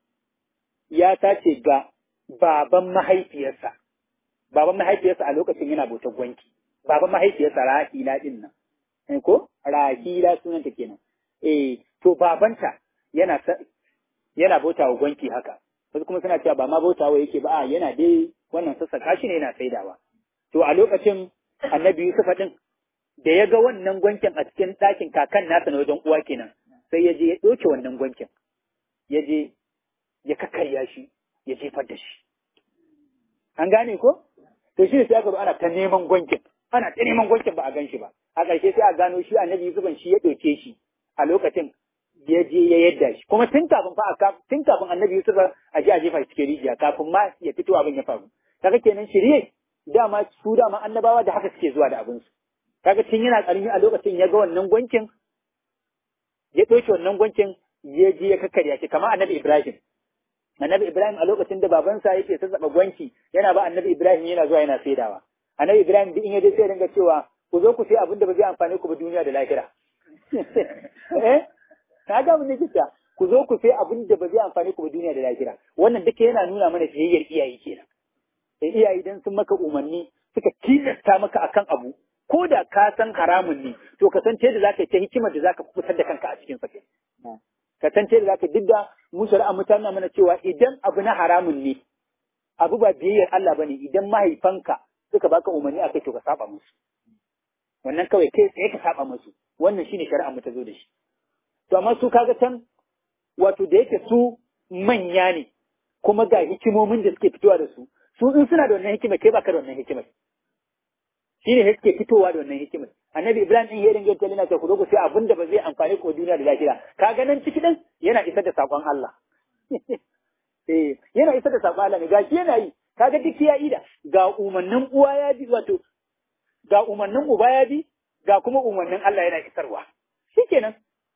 ya sace ga baban mahaifiyarsa baban mahaifiyarsa a lokacin yana bautar gwanki baban mahaifiyarsa Rahila din nan eh ko Rahila sunanta kenan eh to babanta yana yana bauta wa gwanki haka wasu kuma suna cewa ba ma bautawa yake ba a yana dai wannan sassaka shi ne yana saidawa to a lokacin annabi Yusuf din da ya ga wannan gwankin a cikin ɗakin kakan nasa na wajen uwa kenan sai ya je ya ɗauke wannan gwankin ya je ya kakkarya shi ya jefar da shi an gane ko to shi ne sai aka ana ta neman gwankin ana ta neman gwankin ba a gan shi ba a ƙarshe sai a gano shi annabi Yusuf shi ya ɗauke shi a lokacin ya je ya yadda shi kuma tun kafin fa a tun kafin annabi Yusuf a je a jefa shi cikin rijiya kafin ma ya fito abin ya faru kaga kenan shirye dama su dama annabawa da haka suke zuwa da abin su kaga tun yana karami a lokacin ya ga wannan gwankin ya ɗauke wannan gwankin ya je ya kakkarya shi kamar annabi Ibrahim annabi Ibrahim a lokacin da babansa yake sassaɓa gwanki yana ba annabi Ibrahim yana zuwa yana saidawa annabi Ibrahim duk in ya je sai dinga cewa ku zo ku sai abin da ba zai amfane ku ba duniya da lahira eh ka ga mun nake ku zo ku sai abin da ba zai amfane ku ba duniya da lahira wannan duka yana nuna mana fiyayyar iyaye kenan sai iyaye dan sun maka umarni suka tilasta maka akan abu ko da ka san haramun ne to ka san da zaka yi ta hikimar da zaka fitar da kanka a cikin sa ka san da zaka duk da mu shari'a mu tana mana cewa idan abu na haramun ne abu ba biyayyar Allah bane idan mahaifanka suka baka umarni akai to ka saba musu wannan kawai kai tsaye ka saba musu wannan shine shari'a mu ta zo da shi to amma su kaga can wato da yake su manya ne kuma ga hikimomin da suke fitowa da su su in suna da wannan hikimar kai baka da wannan hikimar shine ne suke fitowa da wannan hikimar annabi ibrahim din ya dinga tallina ta ku zo ku sai abin da ba zai amfani ku duniya da lahira kaga nan ciki din yana isar da sakon Allah eh yana isar da sakon Allah ne gashi yana yi kaga duk ya ida ga umarnin uwa ya bi wato ga umarnin uba ya bi ga kuma umarnin Allah yana isarwa shikenan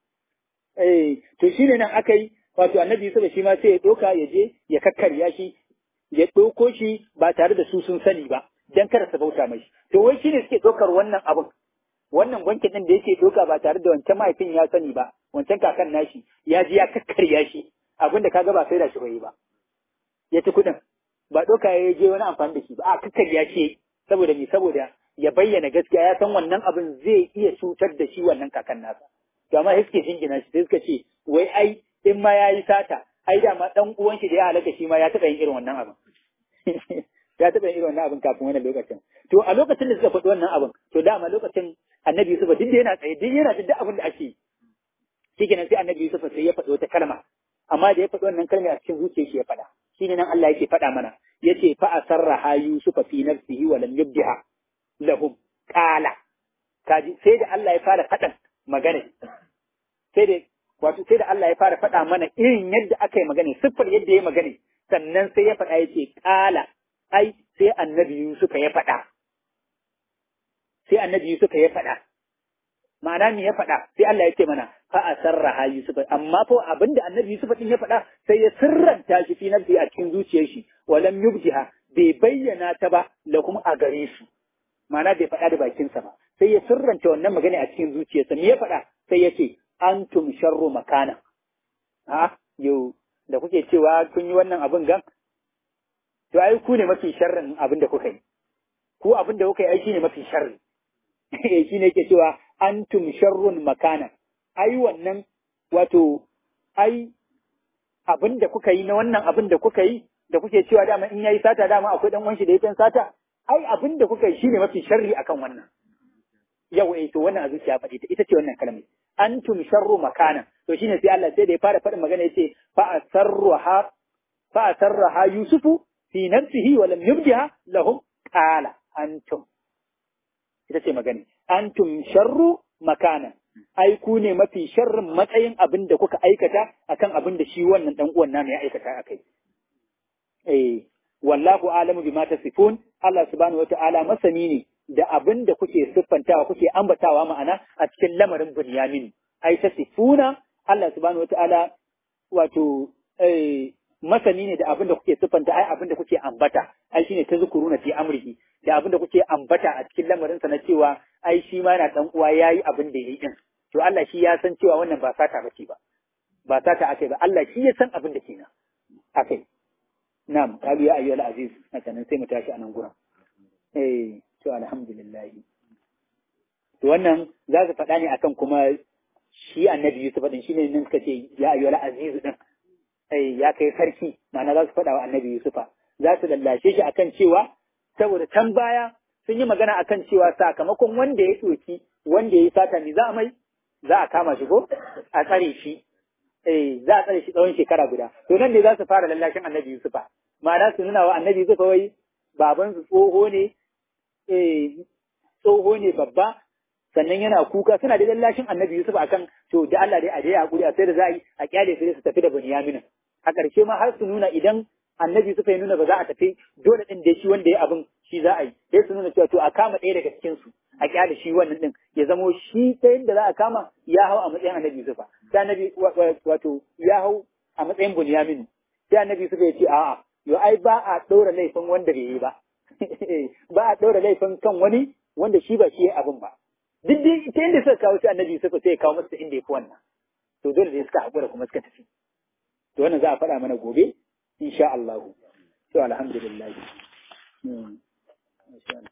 eh to shine nan aka yi wato annabi Yusuf shi ma sai ya doka ya je ya kakkarya shi ya ɗauko shi ba tare da su sun sani ba dan kada su bauta mai to wai shine suke ɗaukar wannan abun wannan gwankin din da yake ɗauka ba tare da wancan mahaifin ya sani ba wancan kakan nashi ya ji ya kakkarya shi abin da kaga ba sai da shi bai ba ya ci kuɗin ba ɗauka ya je wani amfani da shi ba a kakkarya shi saboda me saboda ya bayyana gaskiya ya san wannan abin zai iya cutar da shi wannan kakan nasa to amma sai suke jingina shi sai suka ce wai ai in ma yayi sata ai da ma dan uwan shi da ya halaka shi ma ya taɓa yin irin wannan abin ya taɓa yin irin wannan abin kafin wannan lokacin to a lokacin da suka faɗi wannan abin to dama lokacin annabi Yusuf duk da yana tsaye duk yana duk abin da ake shi kenan sai annabi Yusuf sai ya faɗi wata kalma amma da ya faɗi wannan kalma a cikin zuciyar shi ya faɗa shine nan Allah yake faɗa mana yace fa asarraha Yusufa fi nafsihi wa lam yubdiha lahum qala kaji sai da Allah ya fara faɗan magana sai da wato sai da Allah ya fara faɗa mana irin yadda aka yi magana siffar yadda ya magana sannan sai ya faɗa yace qala ai sai annabi Yusufa ya faɗa sai annabi Yusufa ya faɗa ma'ana me ya faɗa sai Allah ya ce mana fa asarraha Yusuf amma fa abinda annabi Yusuf din ya faɗa sai ya sirranta shi fi nafsi a cikin zuciyar shi walam yubdiha bai bayyana ta ba la kuma a gare su ma'ana bai faɗa da bakinsa ba sai ya sirranta wannan magana a cikin zuciyarsa me ya faɗa sai ya ce antum sharru makana a yau da kuke cewa kun yi wannan abin gan to ai ku ne mafi sharrin abin da kuka yi ku abin da kuka yi ai shine mafi sharri shi ne ke cewa antum sharrun makana ai wannan wato ai abin da kuka yi na wannan abin da kuka yi da kuke cewa dama in yayi sata dama akwai dan wanshi da yake sata ai abin da kuka yi shine mafi sharri akan wannan yau eh to wannan a zuciya faɗi ta ita ce wannan kalmar antum sharru makana to shine sai Allah sai da ya fara faɗin magana yace fa asarruha fa asarruha yusufu fi nafsihi wa lam yubdiha lahum qala antum ita ce magana antum sharru makana ai ku ne mafi sharrin matsayin abin da kuka aikata akan abin da shi wannan dan uwan namu ya aikata akai eh wallahu alamu bima tasifun Allah subhanahu wata'ala masani ne da abin da kuke siffantawa kuke ambatawa ma'ana a cikin lamarin Bunyamin ai tasifuna Allah subhanahu wata'ala wato eh masani ne da abin da kuke siffanta ai abin da kuke ambata ai shine ta zukuruna fi amrihi da abin da kuke ambata a cikin lamarin sa na cewa ai shi ma yana dan uwa yayi abin da yayi din to Allah shi ya san cewa wannan ba sata bace ba ba sata akai ba Allah shi ya san abin da kenan akai na'am kalu ya ayyuhal aziz nan sai mu tashi a nan gurin eh to alhamdulillah to wannan za su faɗa ne akan kuma shi annabi Yusuf din shine nan suka ce ya ayyuhal aziz din eh ya kai sarki ma'ana za su faɗa wa annabi Yusufa za su lallashe shi akan cewa saboda can baya sun yi magana akan cewa sakamakon wanda ya ɗoki wanda ya yi sata ne za a mai za a kama shi ko a tsare shi eh za a tsare shi tsawon shekara guda to nan ne za su fara lallashin annabi Yusufa ma'ana su nuna wa annabi Yusufa wai baban su tsoho ne eh tsoho ne babba sannan yana kuka suna da lallashin annabi Yusuf akan to da Allah dai a dai hakuri a sai da za a yi a kyale su su tafi da Bunyamin a ƙarshe ma har su nuna idan annabi Yusuf ya nuna ba za a tafi dole din da shi wanda ya abin shi za a yi sai su nuna cewa to a kama ɗaya daga cikin su a kyale shi wannan din ya zamo shi ta yadda za a kama ya hau a matsayin annabi Yusuf sai annabi wato ya hau a matsayin Bunyamin sai annabi Yusuf ya ce a'a yo ai ba a ɗora laifin wanda bai yi ba ba a ɗora laifin kan wani wanda shi ba shi ya abin ba duk dai ta inda suka kawo shi annabi Yusuf sai ya kawo masa inda ya fi wannan to dole ne suka haƙura kuma suka tafi to wannan za a faɗa mana gobe insha Allah to alhamdulillah